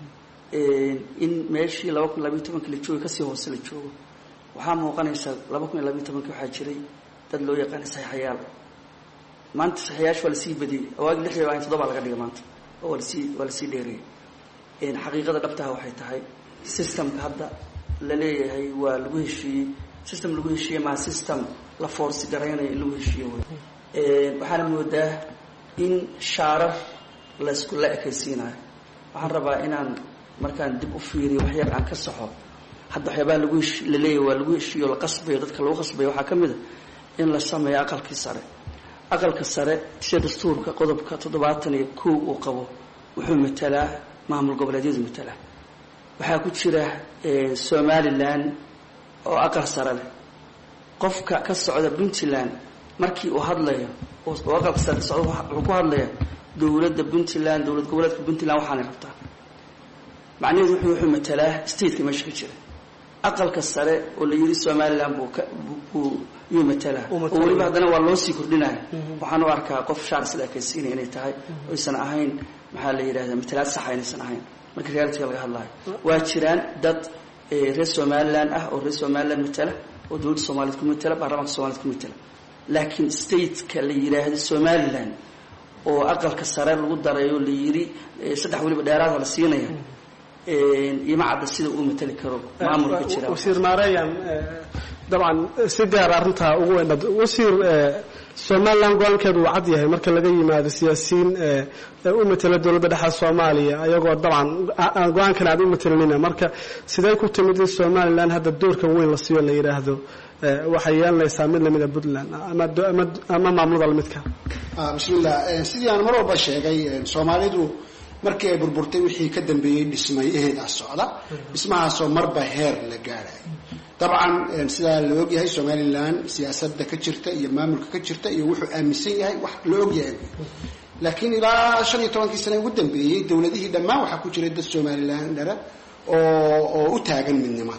in meeshii laba kun labaiyo tobankii la jooga kasii hoose la joogo waxaa muuqanaysa laba kun iyo labaiyo tobankii waxaa jiray dad loo yaqaana saxiixayaal maanta saxiixayaasha waa lasii badiyey awaagi lix iyo toddobaa laga dhigay maanta oo waa lasii waa lasii dheerayay xaqiiqada dhabtaha waxay tahay systemka hadda la leeyahay waa lagu heshiiyey system lagu heshiiyey maa system la foorsi garaynayo in lagu heshiiyo wey waxaana moodaa in shaarar laysku la ekaysiinayo waxaan rabaa inaan markaan dib u fiiriyo waxyar aan ka saxo hadda waxyaabaha lagu hesh la leeyahay waa lagu heshiiyo la qasbayo dadka lagu qasbayo waxaa ka mid a in la sameeyo aqalkii sare aqalka sare sida dastuurka qodobka toddobaatan iyo kow uu qabo wuxuu matalaa maamul goboleedyadu matalaa waxaa ku jira somalilan oo aqal sare leh qofka ka socda puntland markii uu hadlayo oo aqalka sare ka socda wuxuu ku hadlaya dowladda puntland dowlad goboleedka puntland waxaanay rabtaa macnaheedu wuxuu wuxuu matalaa stateka meesha ka jira aqalka sare oo la yidhi somalilan buu ka buu yuu matalaa oo weliba haddana waa loo sii kordhinaya waxaan u arkaa qof shaar sida ekaysiinaya inay tahay oysan ahayn maxaa la yidhahdaa matalaad saxa inaysan ahayn marka realitiga laga hadlayo waa jiraan dad reer somalilan ah oo reer somalilan matala oo dowladda soomaaliyed ku matala baarlamaanka somaliyed ku matala laakiin stateka la yidhaahdo somalilan oo aqalka sare lagu daray oo la yidhi saddex weliba dheeraada la siinaya iyo macadda sida uu matali karo maamulka jira wasiir maareyan dabcan si gaar arrintaa ugu weyn wasiir somalilan go-aankeedu uu cad yahay marka laga yimaado siyaasiyiin u matela dowladda dhexe soomaaliya ayagoo dabcan go-aankan aad u matalanina marka sidee ku timid in somalilan hadda doorkan weyn la siiyo la yidhaahdo waxay yeelanaysaa mid lamida puntland ama maamulada lamidka bismillah sidii aan mar walba sheegay soomaalidu markii ay burburtay wixii ka dambeeyey dhismay eheedaa socda dhismahaasoo marba heer la gaadhay dabcan sidaa la ogyahay somalilan siyaasadda ka jirta iyo maamulka ka jirta iyo wuxuu aaminsan yahay wax la ogyahay laakiin ilaa shan iyo tobankii sane ugu dambeeyey dowladihii dhammaan waxaa ku jiray dad somalilan dhara oo oo u taagan midnimada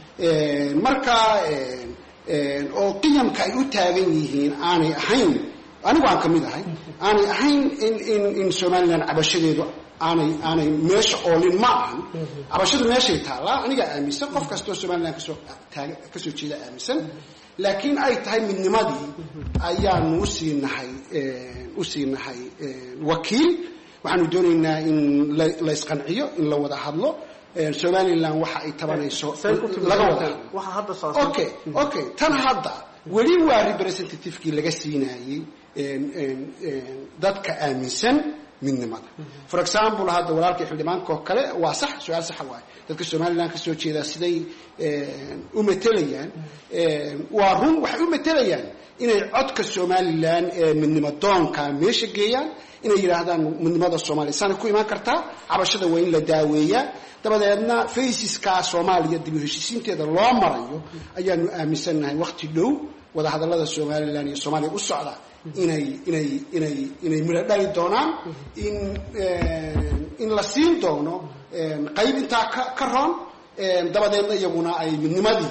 marka oo qiyamka ay u taagan yihiin aanay ahayn anigu aan ka mid ahay aanay ahayn in in in somalilan cabashadeedu aanay aanay meesha oolin ma ahan cabashadu meeshay taallaa anigaa aaminsan qof kastoo somalilan kasoo taaga kasoo jeeda aaminsan laakiin ay tahay midnimadii ayaanu usii nahay usii nahay wakiil waxaanu doonaynaa in la isqanciyo in la wada hadlo somalilan waxa ay tabanayso laga wada okay okay tan hadda weli waa representativekii laga siinayey dadka aaminsan midnimada for example hadda walaalkii xildhibaanka oo kale waa sax su-aal saxa waaye dadka somalilan ka soo jeedaa siday u matelayaan waa run waxay u matelayaan inay codka somalilan ee midnimo doonka meesha geeyaan inay yidhaahdaan midnimada soomaaliya saana ku imaan kartaa cabashada waa in la daaweeyaa dabadeedna faysiskaa soomaaliya dib u heshiisiinteeda loo marayo ayaanu aaminsannahay waqti dhow wadahadallada somalilan iyo soomaaliya u socda inay inay inay inay midho dhali doonaan in in la siin doono qayb intaa ka ka roon dabadeedna iyaguna ay midnimadii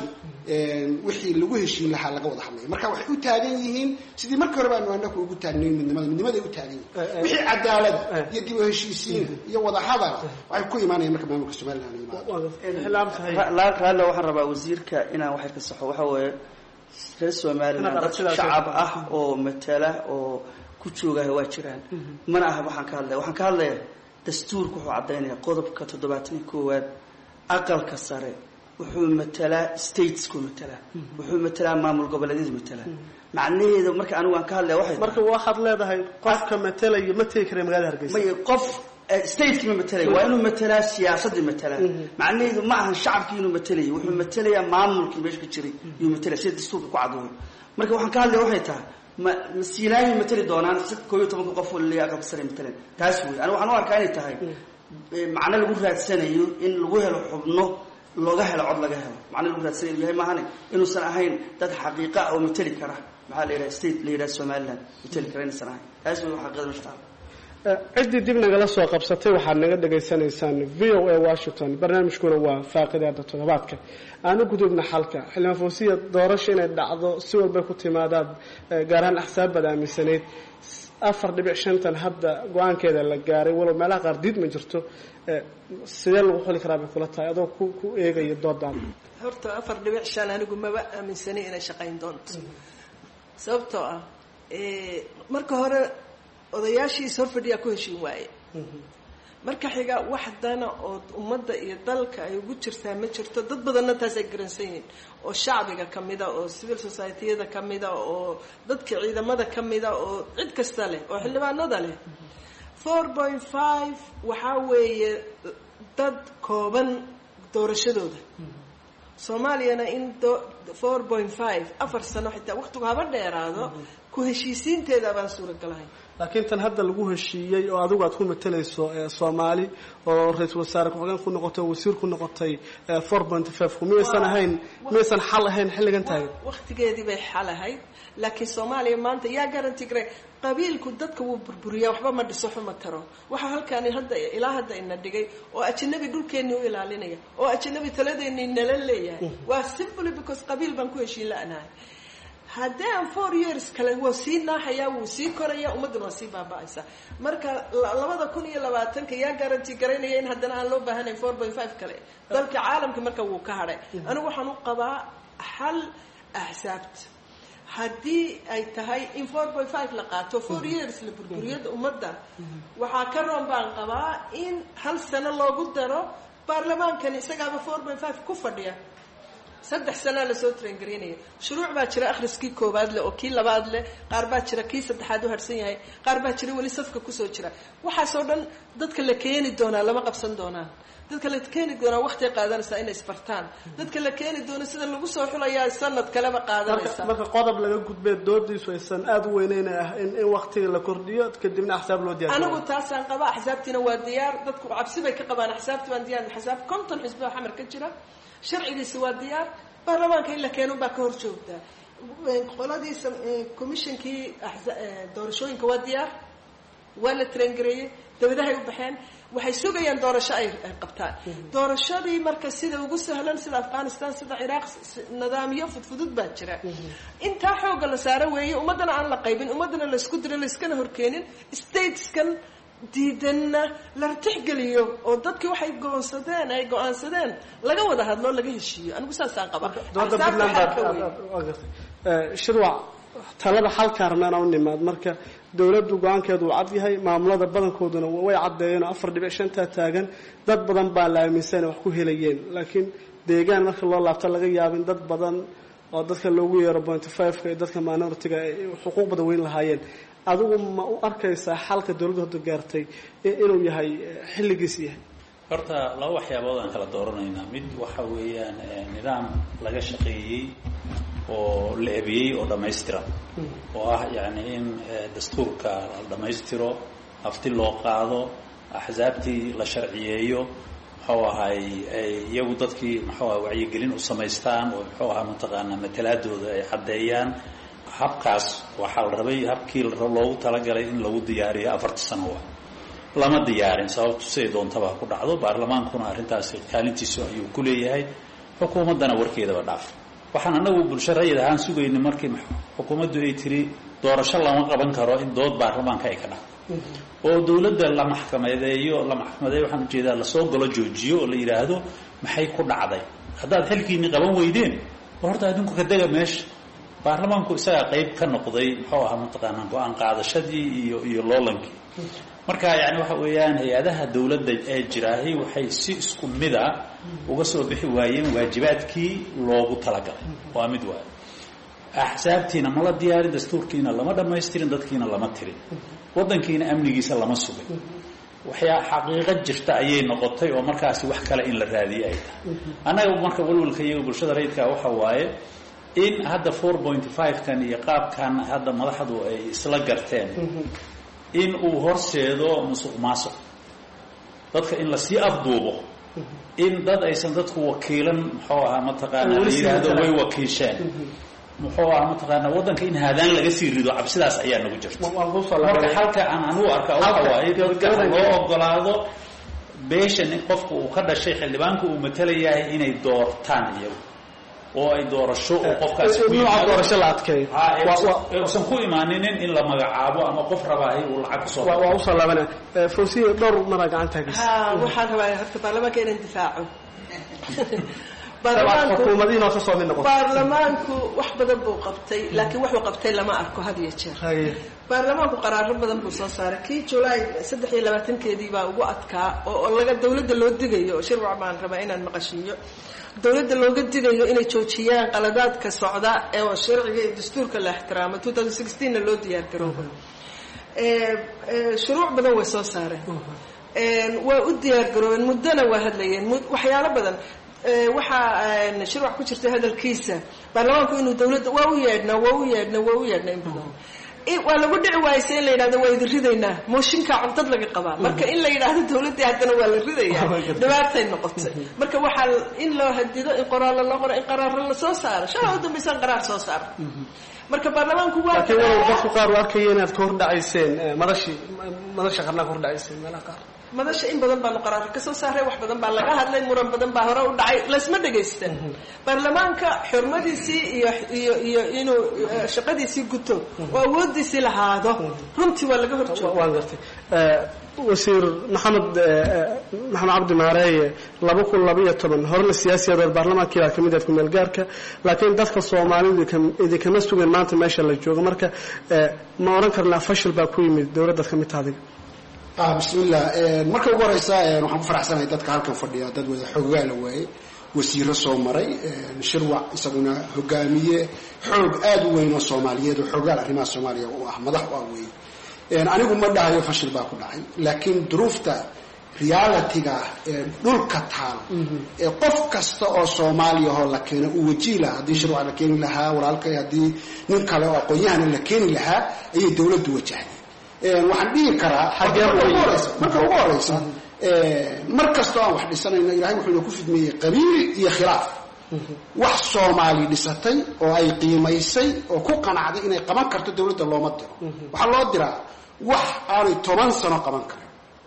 wixii lagu heshiin lahaa laga wada hadlaya marka waxay u taagan yihiin sidii markii hore baanu anaku ugu taagnayn midnimada midnimaday u taagan yihiin wixii cadaalada iyo dib u heshiisiina iyo wada hadala waxay ku imaanayaan marka maamulka somaliland raallo waxaan rabaa wasiirka inaan waxay ka saxo waxa weeye reer somaliland dad shacab ah oo matala oo ku joogaha waa jiraan mana aha waxaan ka hadlaya waxaan ka hadlaya dastuurka wuxuu caddaynaya qodobka toddobaatan iyo koowaad aqalka sare wuxuu matalaa statesku matalaa wuxuu matalaa maamul goboleedyadu matalaa macnaheedu marka anigu aan ka hadlaya waxay marka waxaad leedahay qofka matalaya ma tegi kara magaalada hargeysa may qof stateki ma matalaya waa inuu matalaa siyaasadii matalaa macnaheedu ma ahan shacabkii inuu matalaya wuxuu matalayaa maamulkii meesha ka jiray yuu matalaya sida dastuurka ku cadooyo marka waxaan ka hadlaya waxay tahay ma masiilaayay matali doonaan si koo iyo tobanka qof oo laleeyahay aqalka sare matalan taas wey anigu waxaan u arkaa inay tahay macno lagu raadsanayo in lagu helo xubno looga helo cod laga helo macno lagu raadsanayo yahay maahane inuusan ahayn dad xaqiiqa oo matali kara maxaa la yidhaha state la yidhaha somaliland matali kara inaysan ahayn taas wey xaqiiqada meesha taala ciddii dib nagala soo qabsatay waxaad naga dhagaysanaysaan v o a washington barnaamijkuna waa faaqidaada toddobaadka aanu gudubna xalka xildhibaan foosiya doorasho inay dhacdo si walbay ku timaadaad gaar ahaan axsaabbaad aaminsanayd afar dhibic shantan hadda go-aankeeda la gaaray walow meelaha qaar diid ma jirto sidee lagu xuli karaa bay kula tahay adoo ku ku eegaya doodaada horta afar dhibic shan anigu maba aaminsanay inay shaqayn doonto sababtoo ah marka hore odayaashiis horfadhiyaa ku heshiin waaye marka xiga wax dana oo ummadda iyo dalka ay ugu jirtaa ma jirto dad badanna taas ay garansan yihiin oo shacbiga ka mida oo civil society-yada ka mida oo dadka ciidamada ka mida oo cid kasta leh oo xildhibaanada leh four point five waxaa weeye dad kooban doorashadooda soomaaliyana in four point five afar sano xitaa waqtigu haba dheeraado ku heshiisiinteeda baan suuragalahay laakiin tan hadda lagu heshiiyey oo adigu aad ku matalayso soomaali oo ra-iisul wasaare ku-xigeen ku noqotay oo wasiir ku noqotay four point five ku miyaysan ahayn miyaysan xal ahayn xilligan taagan waqtigeedii bay xal ahayd laakiin soomaaliya maanta yaa garanti garay qabiilku dadka wuu burburiyaa waxba ma dhiso xuma taro waxaa halkaani hadda ilaa hadda ina dhigay oo ajanabi dhulkeennii u ilaalinaya oo ajanabi taladeennii nala leeyahay waa simply because qabiil baan ku heshiin la-nahay haddii aan four years kale waa sii naaxayaa wuu sii koraya ummadduna waa sii baaba-aysaa marka labada kun iyo labaatanka yaa garanti garaynaya in haddana aan loo baahanayn four point five kale dalka caalamka marka wuu ka hadhay anigu waxaan u qabaa xal axsaabta haddii ay tahay in four point five la qaato four years la burburiyada ummadda waxaa ka roon baan qabaa in hal sano loogu daro baarlamaankani isagaaba four point five ku fadhiya saddex sanaa lasoo traingaraynaya shuruuc baa jira akhriskii koowaad leh oo kii labaad leh qaar baa jira kii saddexaad u harsan yahay qaar baa jira weli safka kusoo jira waxaasoo dhan dadka la keeni doonaa lama qabsan doonaan dadka la keeni doonaa waqtiay qaadanaysaa inay isbartaan dadka la keeni doono sida lagu soo xulayaa sanad kaleba qaadanaysa marka qodob laga gudbee doodiisu aysan aada u weyneyn ah in in waqtiga la kordhiyo kadibna axsaab loo diyaar anigu taasaan qabaa axsaabtiina waa diyaar dadku cabsi bay ka qabaan axsaabti baan diyaar axsaab konton xisbi oo xamar ka jira sharcigiisa waa diyaar baarlamaanka in la keeno baa ka hor joogtaa qoladiisa commissionkii doorashooyinka waa diyaar waa la traingareeyey dabadahay u baxeen waxay sugayaan doorasho ay qabtaan doorashadii marka sida ugu sahlan sida afghanistan sida ciraaq nidaamyo fudfudud baa jira intaa xooga la saaro weeye ummaddana aan la qaybin ummaddana laysku diro layskana horkeenin stateskan diidanna la tixgeliyo oo dadkii waxay goonsadeen ay go-aansadeen laga wada hadlo laga heshiiyo anigu saasaan qabaa dooda puntland shirwac talada xalkaa rabnaan u nimaad marka dowladdu go-aankeedu uu cad yahay maamulada badankooduna way caddeeyeen oo afar dhibic shantaa taagan dad badan baa la aaminsan wax ku helayeen laakiin deegaan marka loo laabto laga yaabin dad badan oo dadka loogu yeero pointy five-ka iyo dadka minority-ga ay xuquuq badan weyn lahaayeen adigu ma u arkaysaa xalka dowladdu hadda gaartay inuu yahay xilligiis yahay horta laba waxyaabood aan kala dooranaynaa mid waxa weeyaan nidaam laga shaqeeyey oo la ebiyey oo dhammaystiran oo ah yacni in dastuurka la dhammaystiro afti loo qaado axsaabtii la sharciyeeyo muxuu ahay iyagu dadkii muxuu aha wacyigelin u samaystaan oo muxuu ahaa mataqaanaa matalaadooda ay caddeeyaan habkaas waxaa la rabay habkii loogu talagalay in lagu diyaariyo afarta sano wa lama diyaarin sababtu siday doontaba ha ku dhacdo baarlamaankuna arrintaasi kaalintiisu ayuu ku leeyahay xukuumaddana warkeedaba dhaaf waxaan anagu bulsho rayid ahaan sugayna markii xukuumaddu ay tiri doorasho lama qaban karo in dood baarlamaanka ay ka dhacdo oo dawladda la maxkamadeeyo la maxkamadeeyo waxaan ujeedaa lasoo galo joojiyo oo la yidhaahdo maxay ku dhacday haddaad xilkiinni qaban weydeen horta adinku ka dega meesha baarlamaanku isagaa qayb ka noqday muxuu ahaa mataqaanaa go-aan qaadashadii iyo iyo loolankii marka yani waxa weeyaan hay-adaha dawladda ee jiraahi waxay si isku mida uga soo bixi waayeen waajibaadkii loogu talagalay waa mid waayo axsaabtiina mala diyaarin dastuurkiina lama dhamaystirin dadkiina lama tirin waddankiina amnigiisa lama sugin waxyaa xaqiiqo jirta ayay noqotay oo markaasi wax kale in la raadiyay ay tahay annaga marka walwalka iyaga bulshada rayidka waxa waaye in hadda four point five kan iyo qaabkan hadda madaxdu ay isla garteen in uu horseedo musuq maasuq dadka in lasii afduubo in dad aysan dadku wakiilan muxuu ahaa mataqaana la yidhaahdo way wakiisheen muxuu ahaa mataqaana waddanka in haadaan laga sii rido cabsidaas ayaa nagu jirta marka halka aan anugu arka waxa waaye dadka loo ogolaado beeshan in qofka uu ka dhashay xildhibaanka uu matalayahay inay doortaan iyagu oo ay doorasho oo qofkaasi nooca doorasho la adkeeyo usan ku imaaninin in la magacaabo ama qof rabaahay uu lacag kusoo waa usoo laabanaya fawsiya dhowr maraa gacanta hagis ha waxaan rabaa horta baarlamaanka inaan difaaco xukuumadihiin oo ka soo mid noqoto baarlamaanku wax badan buu qabtay laakiin wuxuu qabtay lama arko had iyo jeer baarlamaanku qaraaro badan buu soo saaray kii julaay saddex iyo labaatankeedii baa ugu adkaa oo laga dawladda loo digayo oo shirwac baan rabaa inaan maqashiiyo dawladda looga digayo inay joojiyaan qaladaadka socda ee sharciga iyo dastuurka la ixtiraamo two thousand sixteenna loo diyaar garoobo shuruuc badan way soo saareen waa u diyaar garoobeen muddona waa hadlayeen waxyaalo badan waxaa shirwac ku jirta hadalkiisa baarlamaanku inuu dawladda waa u yeedhnaa waa u yeedhnaa waa u yeedhnaa in badan waa lagu dhici waayse in la yidhahdo waa idin ridaynaa mooshinkaa codad laga qabaa marka in la yidhaahdo dawladdii haddana waa la ridayaa dhibaatay noqotay marka waxaa in loo hadido in qoraallo loo qoro in qaraaro lasoo saaro shalaa u dambaysaan qaraar soo saaro marka baarlamaanku waa laakiin walow dadku qaar u arkaya inaad ka hordhacayseen madashii madasha qarnaa ka hordhacayseen meelaha qaar madasha in badan baanu qaraaro ka soo saaray wax badan baa laga hadlay muran badan baa hore u dhacay laysma dhagaystan baarlamaanka xurmadiisii iyo iyo iyo inuu shaqadiisii guto oo awoodiisii lahaado runtii waa laga horjooga waan gartay wasiir maxamed maxamed cabdi maareeye laba kun labaiyo toban horena siyaasiyadood baarlamaankii baa kamid ahed kumeel gaarka laakiin dadka soomaalidu idinkama sugan maanta meesha la joogo marka ma odhan karnaa fashil baa ku yimid dowladdaad ka mid ta adiga bismillah marka ugu horeysa waxaan ku faraxsanahay dadka halkan fadhiya dad wada xoogaa la waayey wasiiro soo maray shirwac isaguna hogaamiye xoog aada u weyn oo soomaaliyeed oo xoogaal arrimaha soomaaliya u ah madax u ah weeye anigu ma dhahayo fashil baa ku dhacay laakiin duruufta realitiga ee dhulka taal ee qof kasta oo soomaaliyahoo la keena uu wajihi lahaa haddii shirwac la keeni lahaa walaalkay haddii nin kale oo aqoon-yahana la keeni lahaa ayay dawladdu wajahday waxaan dhihi karaa marka ugu horeysa mar kastoo aan wax dhisanayno ilahay wuxuu ina ku fidmeeyey qabiil iyo khilaaf wax soomaali dhisatay oo ay qiimaysay oo ku qanacday inay qaban karto dawladda looma diro waxaa loo diraa wax aanay toban sano qaban karin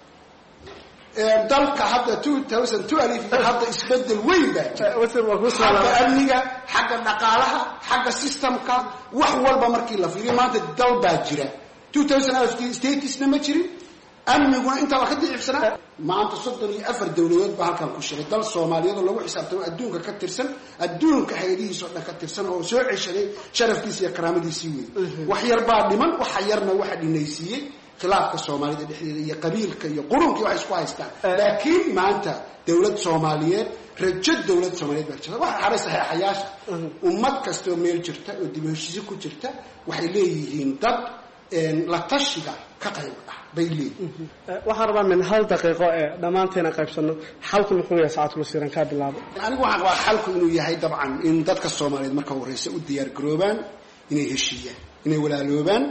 dalka hadda two thousand two alif hadda isbedel weyn baa jira xagga amniga xagga dhaqaalaha xagga systemka wax walba markii la fiiriyo maanta dal baa jira statisna ma jirin amniguna intaa waa ka dicibsanaa maanta soddon iyo afar dawladood baa halkan ku shiray dal soomaaliyeed oo lagu xisaabtamo adduunka ka tirsan adduunka hay-adihiisa oo dhan ka tirsan oo soo ceshaday sharafkiisa iyo karaamadiisii wey wax yar baa dhiman waxa yarna waxa dhinaysiiyey khilaafka soomaalida dhexdeeda iyo qabiilka iyo qurunkii waxay isku haystaan laakiin maanta dawlad soomaaliyeed rajo dawlad soomaaliyeed baa jirta waxa xaray saxeexayaasha ummad kastaoo meel jirta oo dib heshiisi ku jirta waxay leeyihiin dad la tashiga ka qayb ah bay leeyihin waxaan rabaa min hal daqiiqo ee dhammaanteena qaybsano xalku muxuu yahay saacadul wasiiran kaa bilaabo anigu waxaan qabaa xalku inuu yahay dabcan in dadka soomaaliyeed marka horeysa u diyaar garoobaan inay heshiiyaan inay walaaloobaan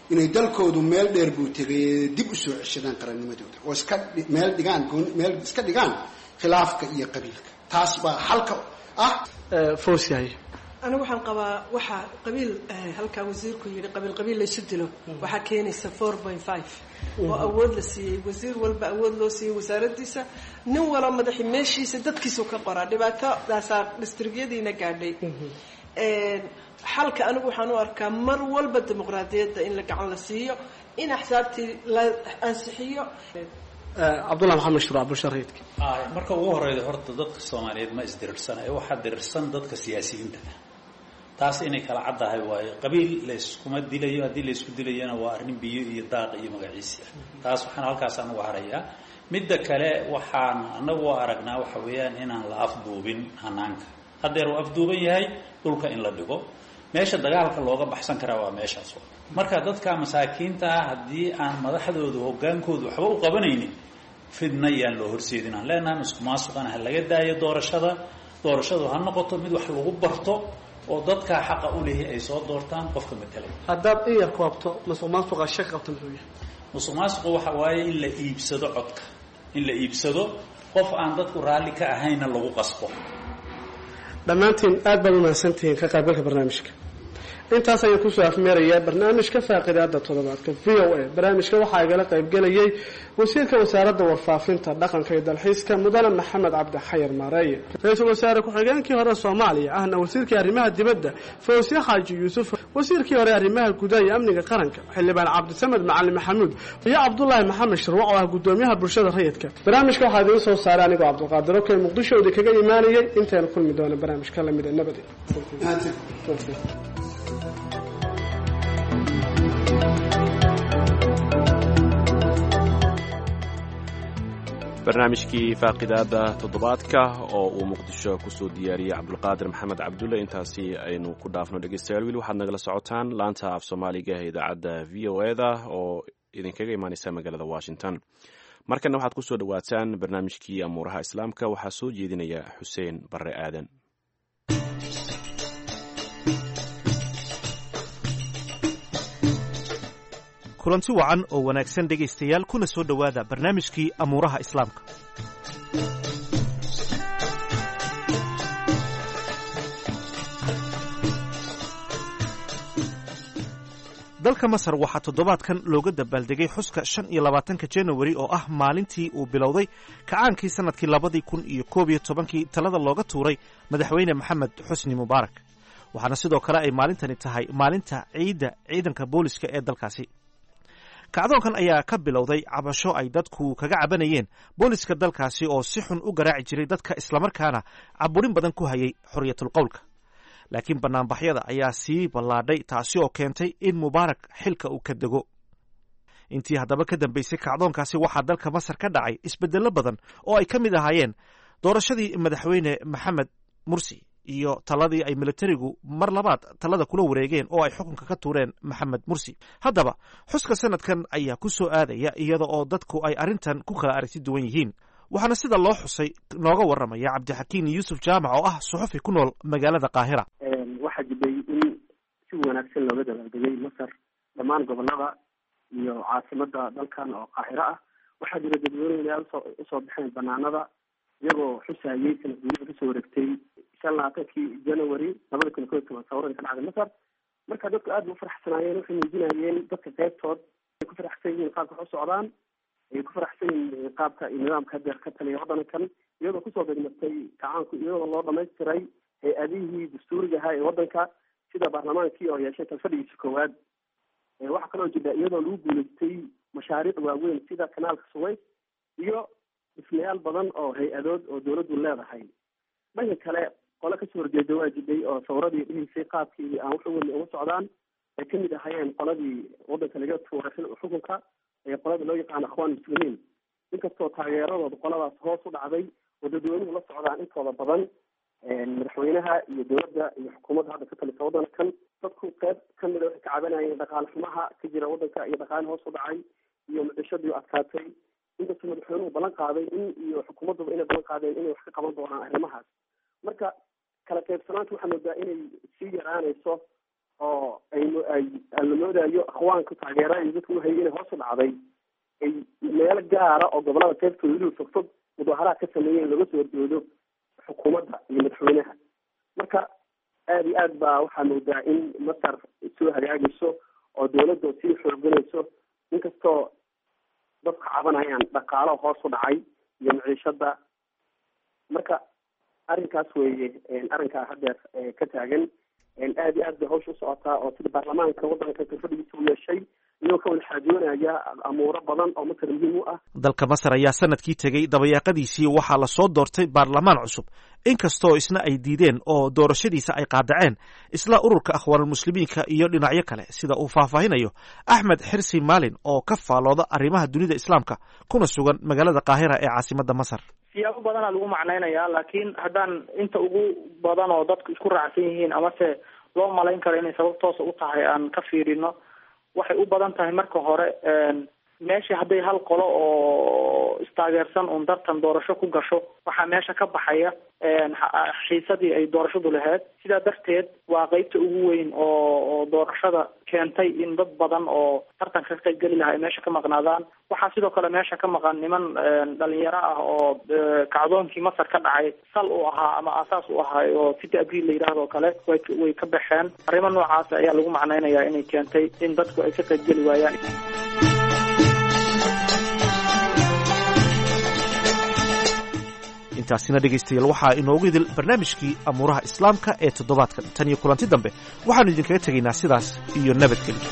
inay dalkoodu meel dheer buu tegay dib u soo ceshadaan qarannimadooda oo iska meel dhigaan meel iska dhigaan khilaafka iyo qabiilka taas baa xalka ah foosyahay anigu waxaan qabaa waxaa qabiil halkaa wasiirku yidhi qabiil qabiil laysu dilo waxaa keenaysa four point five oo awood la siiyey wasiir walba awood loo siiyey wasaaradiisa nin walo madaxi meeshiisa dadkiisu ka qoraa dhibaatadaasaa distrigyadiina gaadhay xalka anigu waxaan u arkaa mar walba dimuqraadiyadda in la gacan la siiyo in axsaabtii la ansixiyo cabdullah maxamed shuruuc bulshareedka marka ugu horeyda horta dadka soomaaliyeed ma isdirirsan ee waxaa dirirsan dadka siyaasiyiinta taas inay kala caddahay waayo qabiil layskuma dilayo haddii laysku dilayona waa arrin biyo iyo daaq iyo magaciisi ah taas waxaan halkaasaan uga harayaa midda kale waxaan anagu aragnaa waxa weeyaan inaan la afduubin hanaanka haddeer uu afduuban yahay dhulka in la dhigo meesha dagaalka looga baxsan karaa waa meeshaas marka dadka masaakiinta ah haddii aan madaxdoodu hogaankoodu waxba u qabanaynin fidna yaan loo horseedin aan leenahay isku maasuqana ha laga daayo doorashada doorashadu ha noqoto mid wax lagu barto oo dadkaa xaqa u leeyahay ay soo doortaan qofka matelay haddaad in yar koobto masuq maasuqa shaki qabta muxuu yahay musuq maasuqu waxa waaye in la iibsado codka in la iibsado qof aan dadku raalli ka ahaynna lagu qasbo dhammaantiin aad baad umahadsantihiin ka qaybgalka barnaamijka intaas ayaan kusoo afmeerayaa barnaamijka faaqidaada toddobaadka v o a barnaamijka waxaa igala qaybgelayay wasiirka wasaaradda warfaafinta dhaqanka iyo dalxiiska mudane maxamed cabdi xayar maareeye ra-iisul wasaare ku-xigeenkii hore soomaaliya ahna wasiirkii arrimaha dibadda fawsye xaaji yuusuf wasiirkii hore arrimaha gudaha iyo amniga qaranka xildhibaan cabdisamed macalin maxamuud iyo cabdulaahi maxamed shirwac oo ah gudoomiyaha bulshada rayidka barnaamijka waxaa idiin soo saaray anigoo cabdiqaadir okey muqdisho idi kaga imaanayay intaynu kulmi doona barnaamijka lamida nabadi barnaamijkii faaqidaada toddobaadka oo uu muqdisho kusoo diyaariyey cabdulqaadir maxamed cabdulle intaasi aynu ku dhaafno dhegeystayaal wiil waxaad nagala socotaan laanta af soomaaliga ee idaacadda v o e da oo idinkaga imaaneysa magaalada washington markana waxaad kusoo dhowaataan barnaamijkii amuuraha islaamka waxaa soo jeedinaya xuseen barre aadan kulanti wacan oo wanaagsan dhegaystayaal kuna soo dhowaada barnaamijkii amuuraha islaamka dalka masar waxaa toddobaadkan looga dabaaldegay xuska shan iyo labaatanka janawari oo ah maalintii uu bilowday kacaankii sannadkii labadii kun iyo koob iyo tobankii talada looga tuuray madaxweyne maxamed xusni mubaarak waxaana sidoo kale ay maalintani tahay maalinta ciidda ciidanka booliska ee dalkaasi kacdoonkan ayaa ka bilowday cabasho ay dadku kaga cabanayeen booliska dalkaasi oo si xun u garaaci jiray dadka islamarkaana caburin badan ku hayay xorriyatul qowlka laakiin banaanbaxyada ayaa sii ballaadhay taasi oo keentay in mubaarak xilka uu ka dego intii haddaba ka dambeysay kacdoonkaasi waxaa dalka masar ka dhacay isbeddello badan oo ay ka mid ahaayeen doorashadii madaxweyne maxamed mursi iyo taladii ay militarigu mar labaad talada kula wareegeen oo ay xukunka ka tuureen maxamed mursi haddaba xuska sanadkan ayaa ku soo aadaya iyada oo dadku ay arrintan ku kala aragti duwan yihiin waxaana sida loo xusay nooga warramaya cabdixakiin yuusuf jaamac oo ah suxufi ku nool magaalada qaahira waxaa jiray in si wanaagsan looga dabaaldegay masar dhammaan gobolada iyo caasimada dalkan oo qaahiro ah waxaa jira dadweyneyaal usoo baxeen banaanada iyagoo xusayay sanad guurida kasoo wareegtay shan labaatankii january labada kun koy toban sawirada ka dhacday masar marka dadku aad ba ufaraxsanaayeen waxay muujinayeen dadka qeybtood ay ku faraxsan yihiin qaabka wax u socdaan ay ku faraxsan yihiin qaabka iyo nidaamka hadeer ka taliya waddankan iyadoo kusoo degmartay kacaanku iyadoo loo dhamaystiray hay-adihii dastuuriga ahaa ee waddanka sida baarlamaankii oo yeeshay talfadhigiisa koowaad waxaa kaloo jira iyadoo lagu guuleystay mashaariic waaweyn sida kanaalka suways iyo dhismayaal badan oo hay-adood oo dawladdu leedahay dhanka kale qole kasoo horjeeda waa jiday oo sawradii dhihisay qaabkii aan wax weyn uga socdaan ay kamid ahayeen qoladii waddanka laga tuuray xukunka ee qolada loo yaqaano akhwaan muslimiin inkastoo taageeradooda qoladaas hoos u dhacday oo dadweynuhu la socdaan intooda badan madaxweynaha iyo dowladda iyo xukuumadda hadda ka talisa waddankan dadku qeyb kamida waxay ka cabanayeen dhaqaale xumaha ka jira waddanka iyo dhaqaale hoos u dhacay iyo mucishadii adkaatay inkastoo madaxweynuhu ballan qaaday in iyo xukuumadduba inay ballan qaadeen inay wax ka qaban doonaan arrimahaas marka kala qaybsanaanta waxaa moodaa inay sii yaraanayso oo ay ay la moodayo aqwaanka taageera iyo dadka uhayay inay hoos u dhacday ay meelo gaara oo gobolada qaybtooda weliba fogfog mudaharaad ka sameeyeen laga soo horjeedo xukuumadda iyo madaxweynaha marka aada iyo aad baa waxaa moodaa in masar soo hagaagayso oo dawladda sii xooganayso inkastoo dadka cabanayaan dhaqaalo hoos u dhacay iyo maciishada marka arrinkaas weeye arrinkaa hadeer ka taagan aada iyo aad bay hawsha usocotaa oo sida baarlamaanka waddanka kalfadhigiisa u yeeshay iyagoo ka wada xaajoonaya amuuro badan oo masar muhiim u ah dalka masar ayaa sanadkii tegey dabayaaqadiisii waxaa lasoo doortay baarlamaan cusub inkastoo isna ay diideen oo doorashadiisa ay qaadaceen isla ururka akhwaanulmuslimiinka iyo dhinacyo kale sida uu faahfaahinayo axmed xirsi maalin oo ka faalooda arrimaha dunida islaamka kuna sugan magaalada qaahira ee caasimadda masar siyaabo badanaa lagu macnaynaya laakiin haddaan inta ugu badan oo dadku isku raacsan yihiin amase loo malayn karo inay sabab toosa u tahay aan ka fiirino waxay u badan tahay marka hore meesha hadday hal qolo oo istaageersan un dartan doorasho ku gasho waxaa meesha ka baxaya xiisadii ay doorashadu lahayd sidaa darteed waa qeybta ugu weyn oo oo doorashada keentay in dad badan oo tartanka ka qayb geli lahaa ay meesha ka maqnaadaan waxaa sidoo kale meesha ka maqan niman dhalinyaro ah oo kacdoonkii masar ka dhacay sal u ahaa ama aasaas u ahaa oo city abriil la yidhaahdo o kale way way ka baxeen arrimo noocaas ayaa lagu macnaynayaa inay keentay in dadku ay ka qayb geli waayaan intaasina dhegaystayaal waxaa inoogu idil barnaamijkii amuuraha islaamka ee toddobaadkan tan iyo kulanti dambe waxaannu idinkaga tegaynaa sidaas iyo nabadgelyo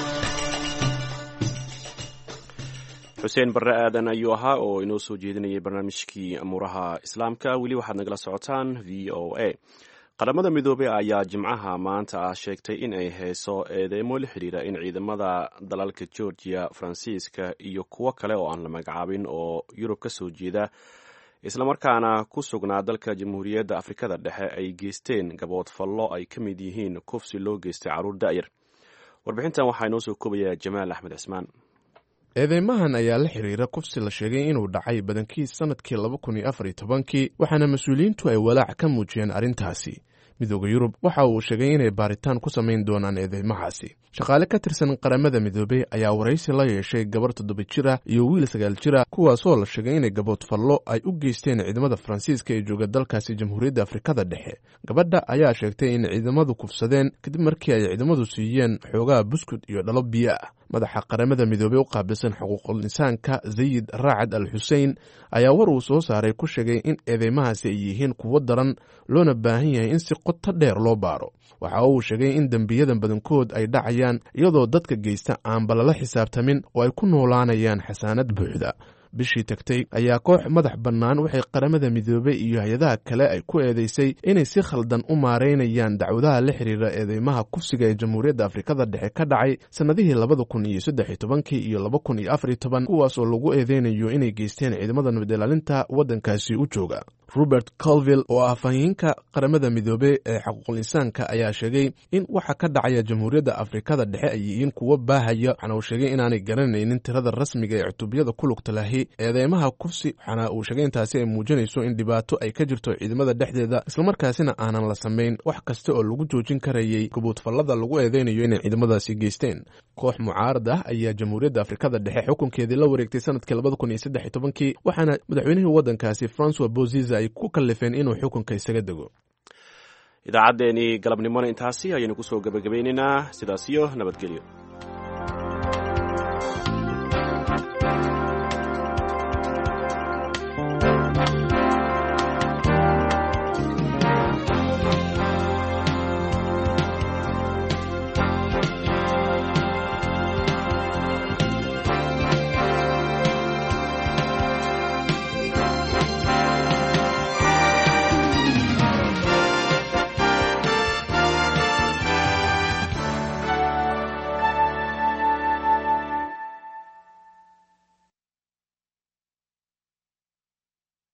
xuseen barre aadan ayuu ahaa oo inoo soo jeedinayay barnaamijkii amuuraha islaamka weli waxaad nagala socotaan v o a qaramada midoobey ayaa jimcaha maanta ah sheegtay in ay hayso eedeymo la xidhiira in ciidamada dalalka georgiya faransiiska iyo kuwo kale oo aan la magacaabin oo yurub ka soo jeeda islamarkaana ku sugnaa dalka jamhuuriyadda afrikada dhexe ay geysteen gaboodfallo ay ka mid yihiin kufsi loo geystay carruur da'yar warbixintan waxaa inoo soo koobayaa jamaal axmed cismaan eedeymahan ayaa la xiriira kufsi la sheegay inuu dhacay badankiis sannadkii laba kun iyo afar iyo tobankii waxaana mas-uuliyiintu ay walaac ka muujiyeen arrintaasi midooda yurub waxa uu sheegay inay baaritaan ku samayn doonaan eedeymahaasi shaqaale ka tirsan qaramada midoobey ayaa waraysi la yeeshay gabar toddoba jir ah iyo wiil sagaal jir ah kuwaasoo la sheegay inay gaboodfallo ay u geysteen ciidamada faransiiska ee jooga dalkaasi jamhuuriyadda afrikada dhexe gabadha ayaa sheegtay in ciidamadu kufsadeen kadib markii ay ciidamadu siiyeen xoogaha buskud iyo dhalo biyo ah madaxa qaramada midoobey u qaabilsan xuquuqul insaanka sayid raacad al xusein ayaa war uu soo saaray ku sheegay in eedeymahaasi ay yihiin kuwo daran loona baahan yahay in si qoto dheer loo baaro waxa uu sheegay in dembiyadan badankood ay dhacayaan iyadoo dadka geysta aanba lala xisaabtamin oo ay ku noolaanayaan xasaanad buuxda bishii tagtay ayaa koox madax bannaan waxay qaramada midoobey iyo hay-adaha kale ay ku eedeysay inay si khaldan u maareynayaan dacwadaha la xiriira eedeymaha kufsiga ee jamhuuriyadda afrikada dhexe ka dhacay sannadihii labada kun iyo saddex iyo tobankii iyo laba kun iyo afar iyo toban kuwaas oo lagu eedeynayo inay geysteen ciidamada nabad ilaalinta waddankaasi u jooga robert colville oo ah fahiinka qaramada midoobey ee xaquuqul insaanka ayaa sheegay in waxa ka dhacaya jamhuuriyadda afrikada dhexe ay yihiin kuwo baahaya waxaana uu sheegay inaanay garanaynin tirada rasmiga ee cutubiyada ku lugta lahi eedeymaha kufsi waxaana uu sheegay intaasi ay muujinayso in dhibaato ay ka jirto ciidamada dhexdeeda islamarkaasina aanan la samayn wax kasta oo lagu joojin karayay gabuudfallada lagu eedeynayo inay ciidamadaasi geysteen koox mucaarad ah ayaa jamhuuriyadda afrikada dhexe xukunkeedii la wareegtay sanadkii labada kun iyo saddex iyo tobankii waxaana madaxweynihii waddankaasi francois boziza ay ku kallifeen inuu xukunka isaga dego idaacaddeenii galabnimona intaasi ayaynu kusoo gebagabaynaynaa sidaas iyo nabadgelyo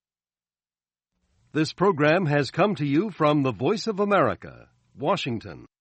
This program has come to you from the Voice of America, Washington.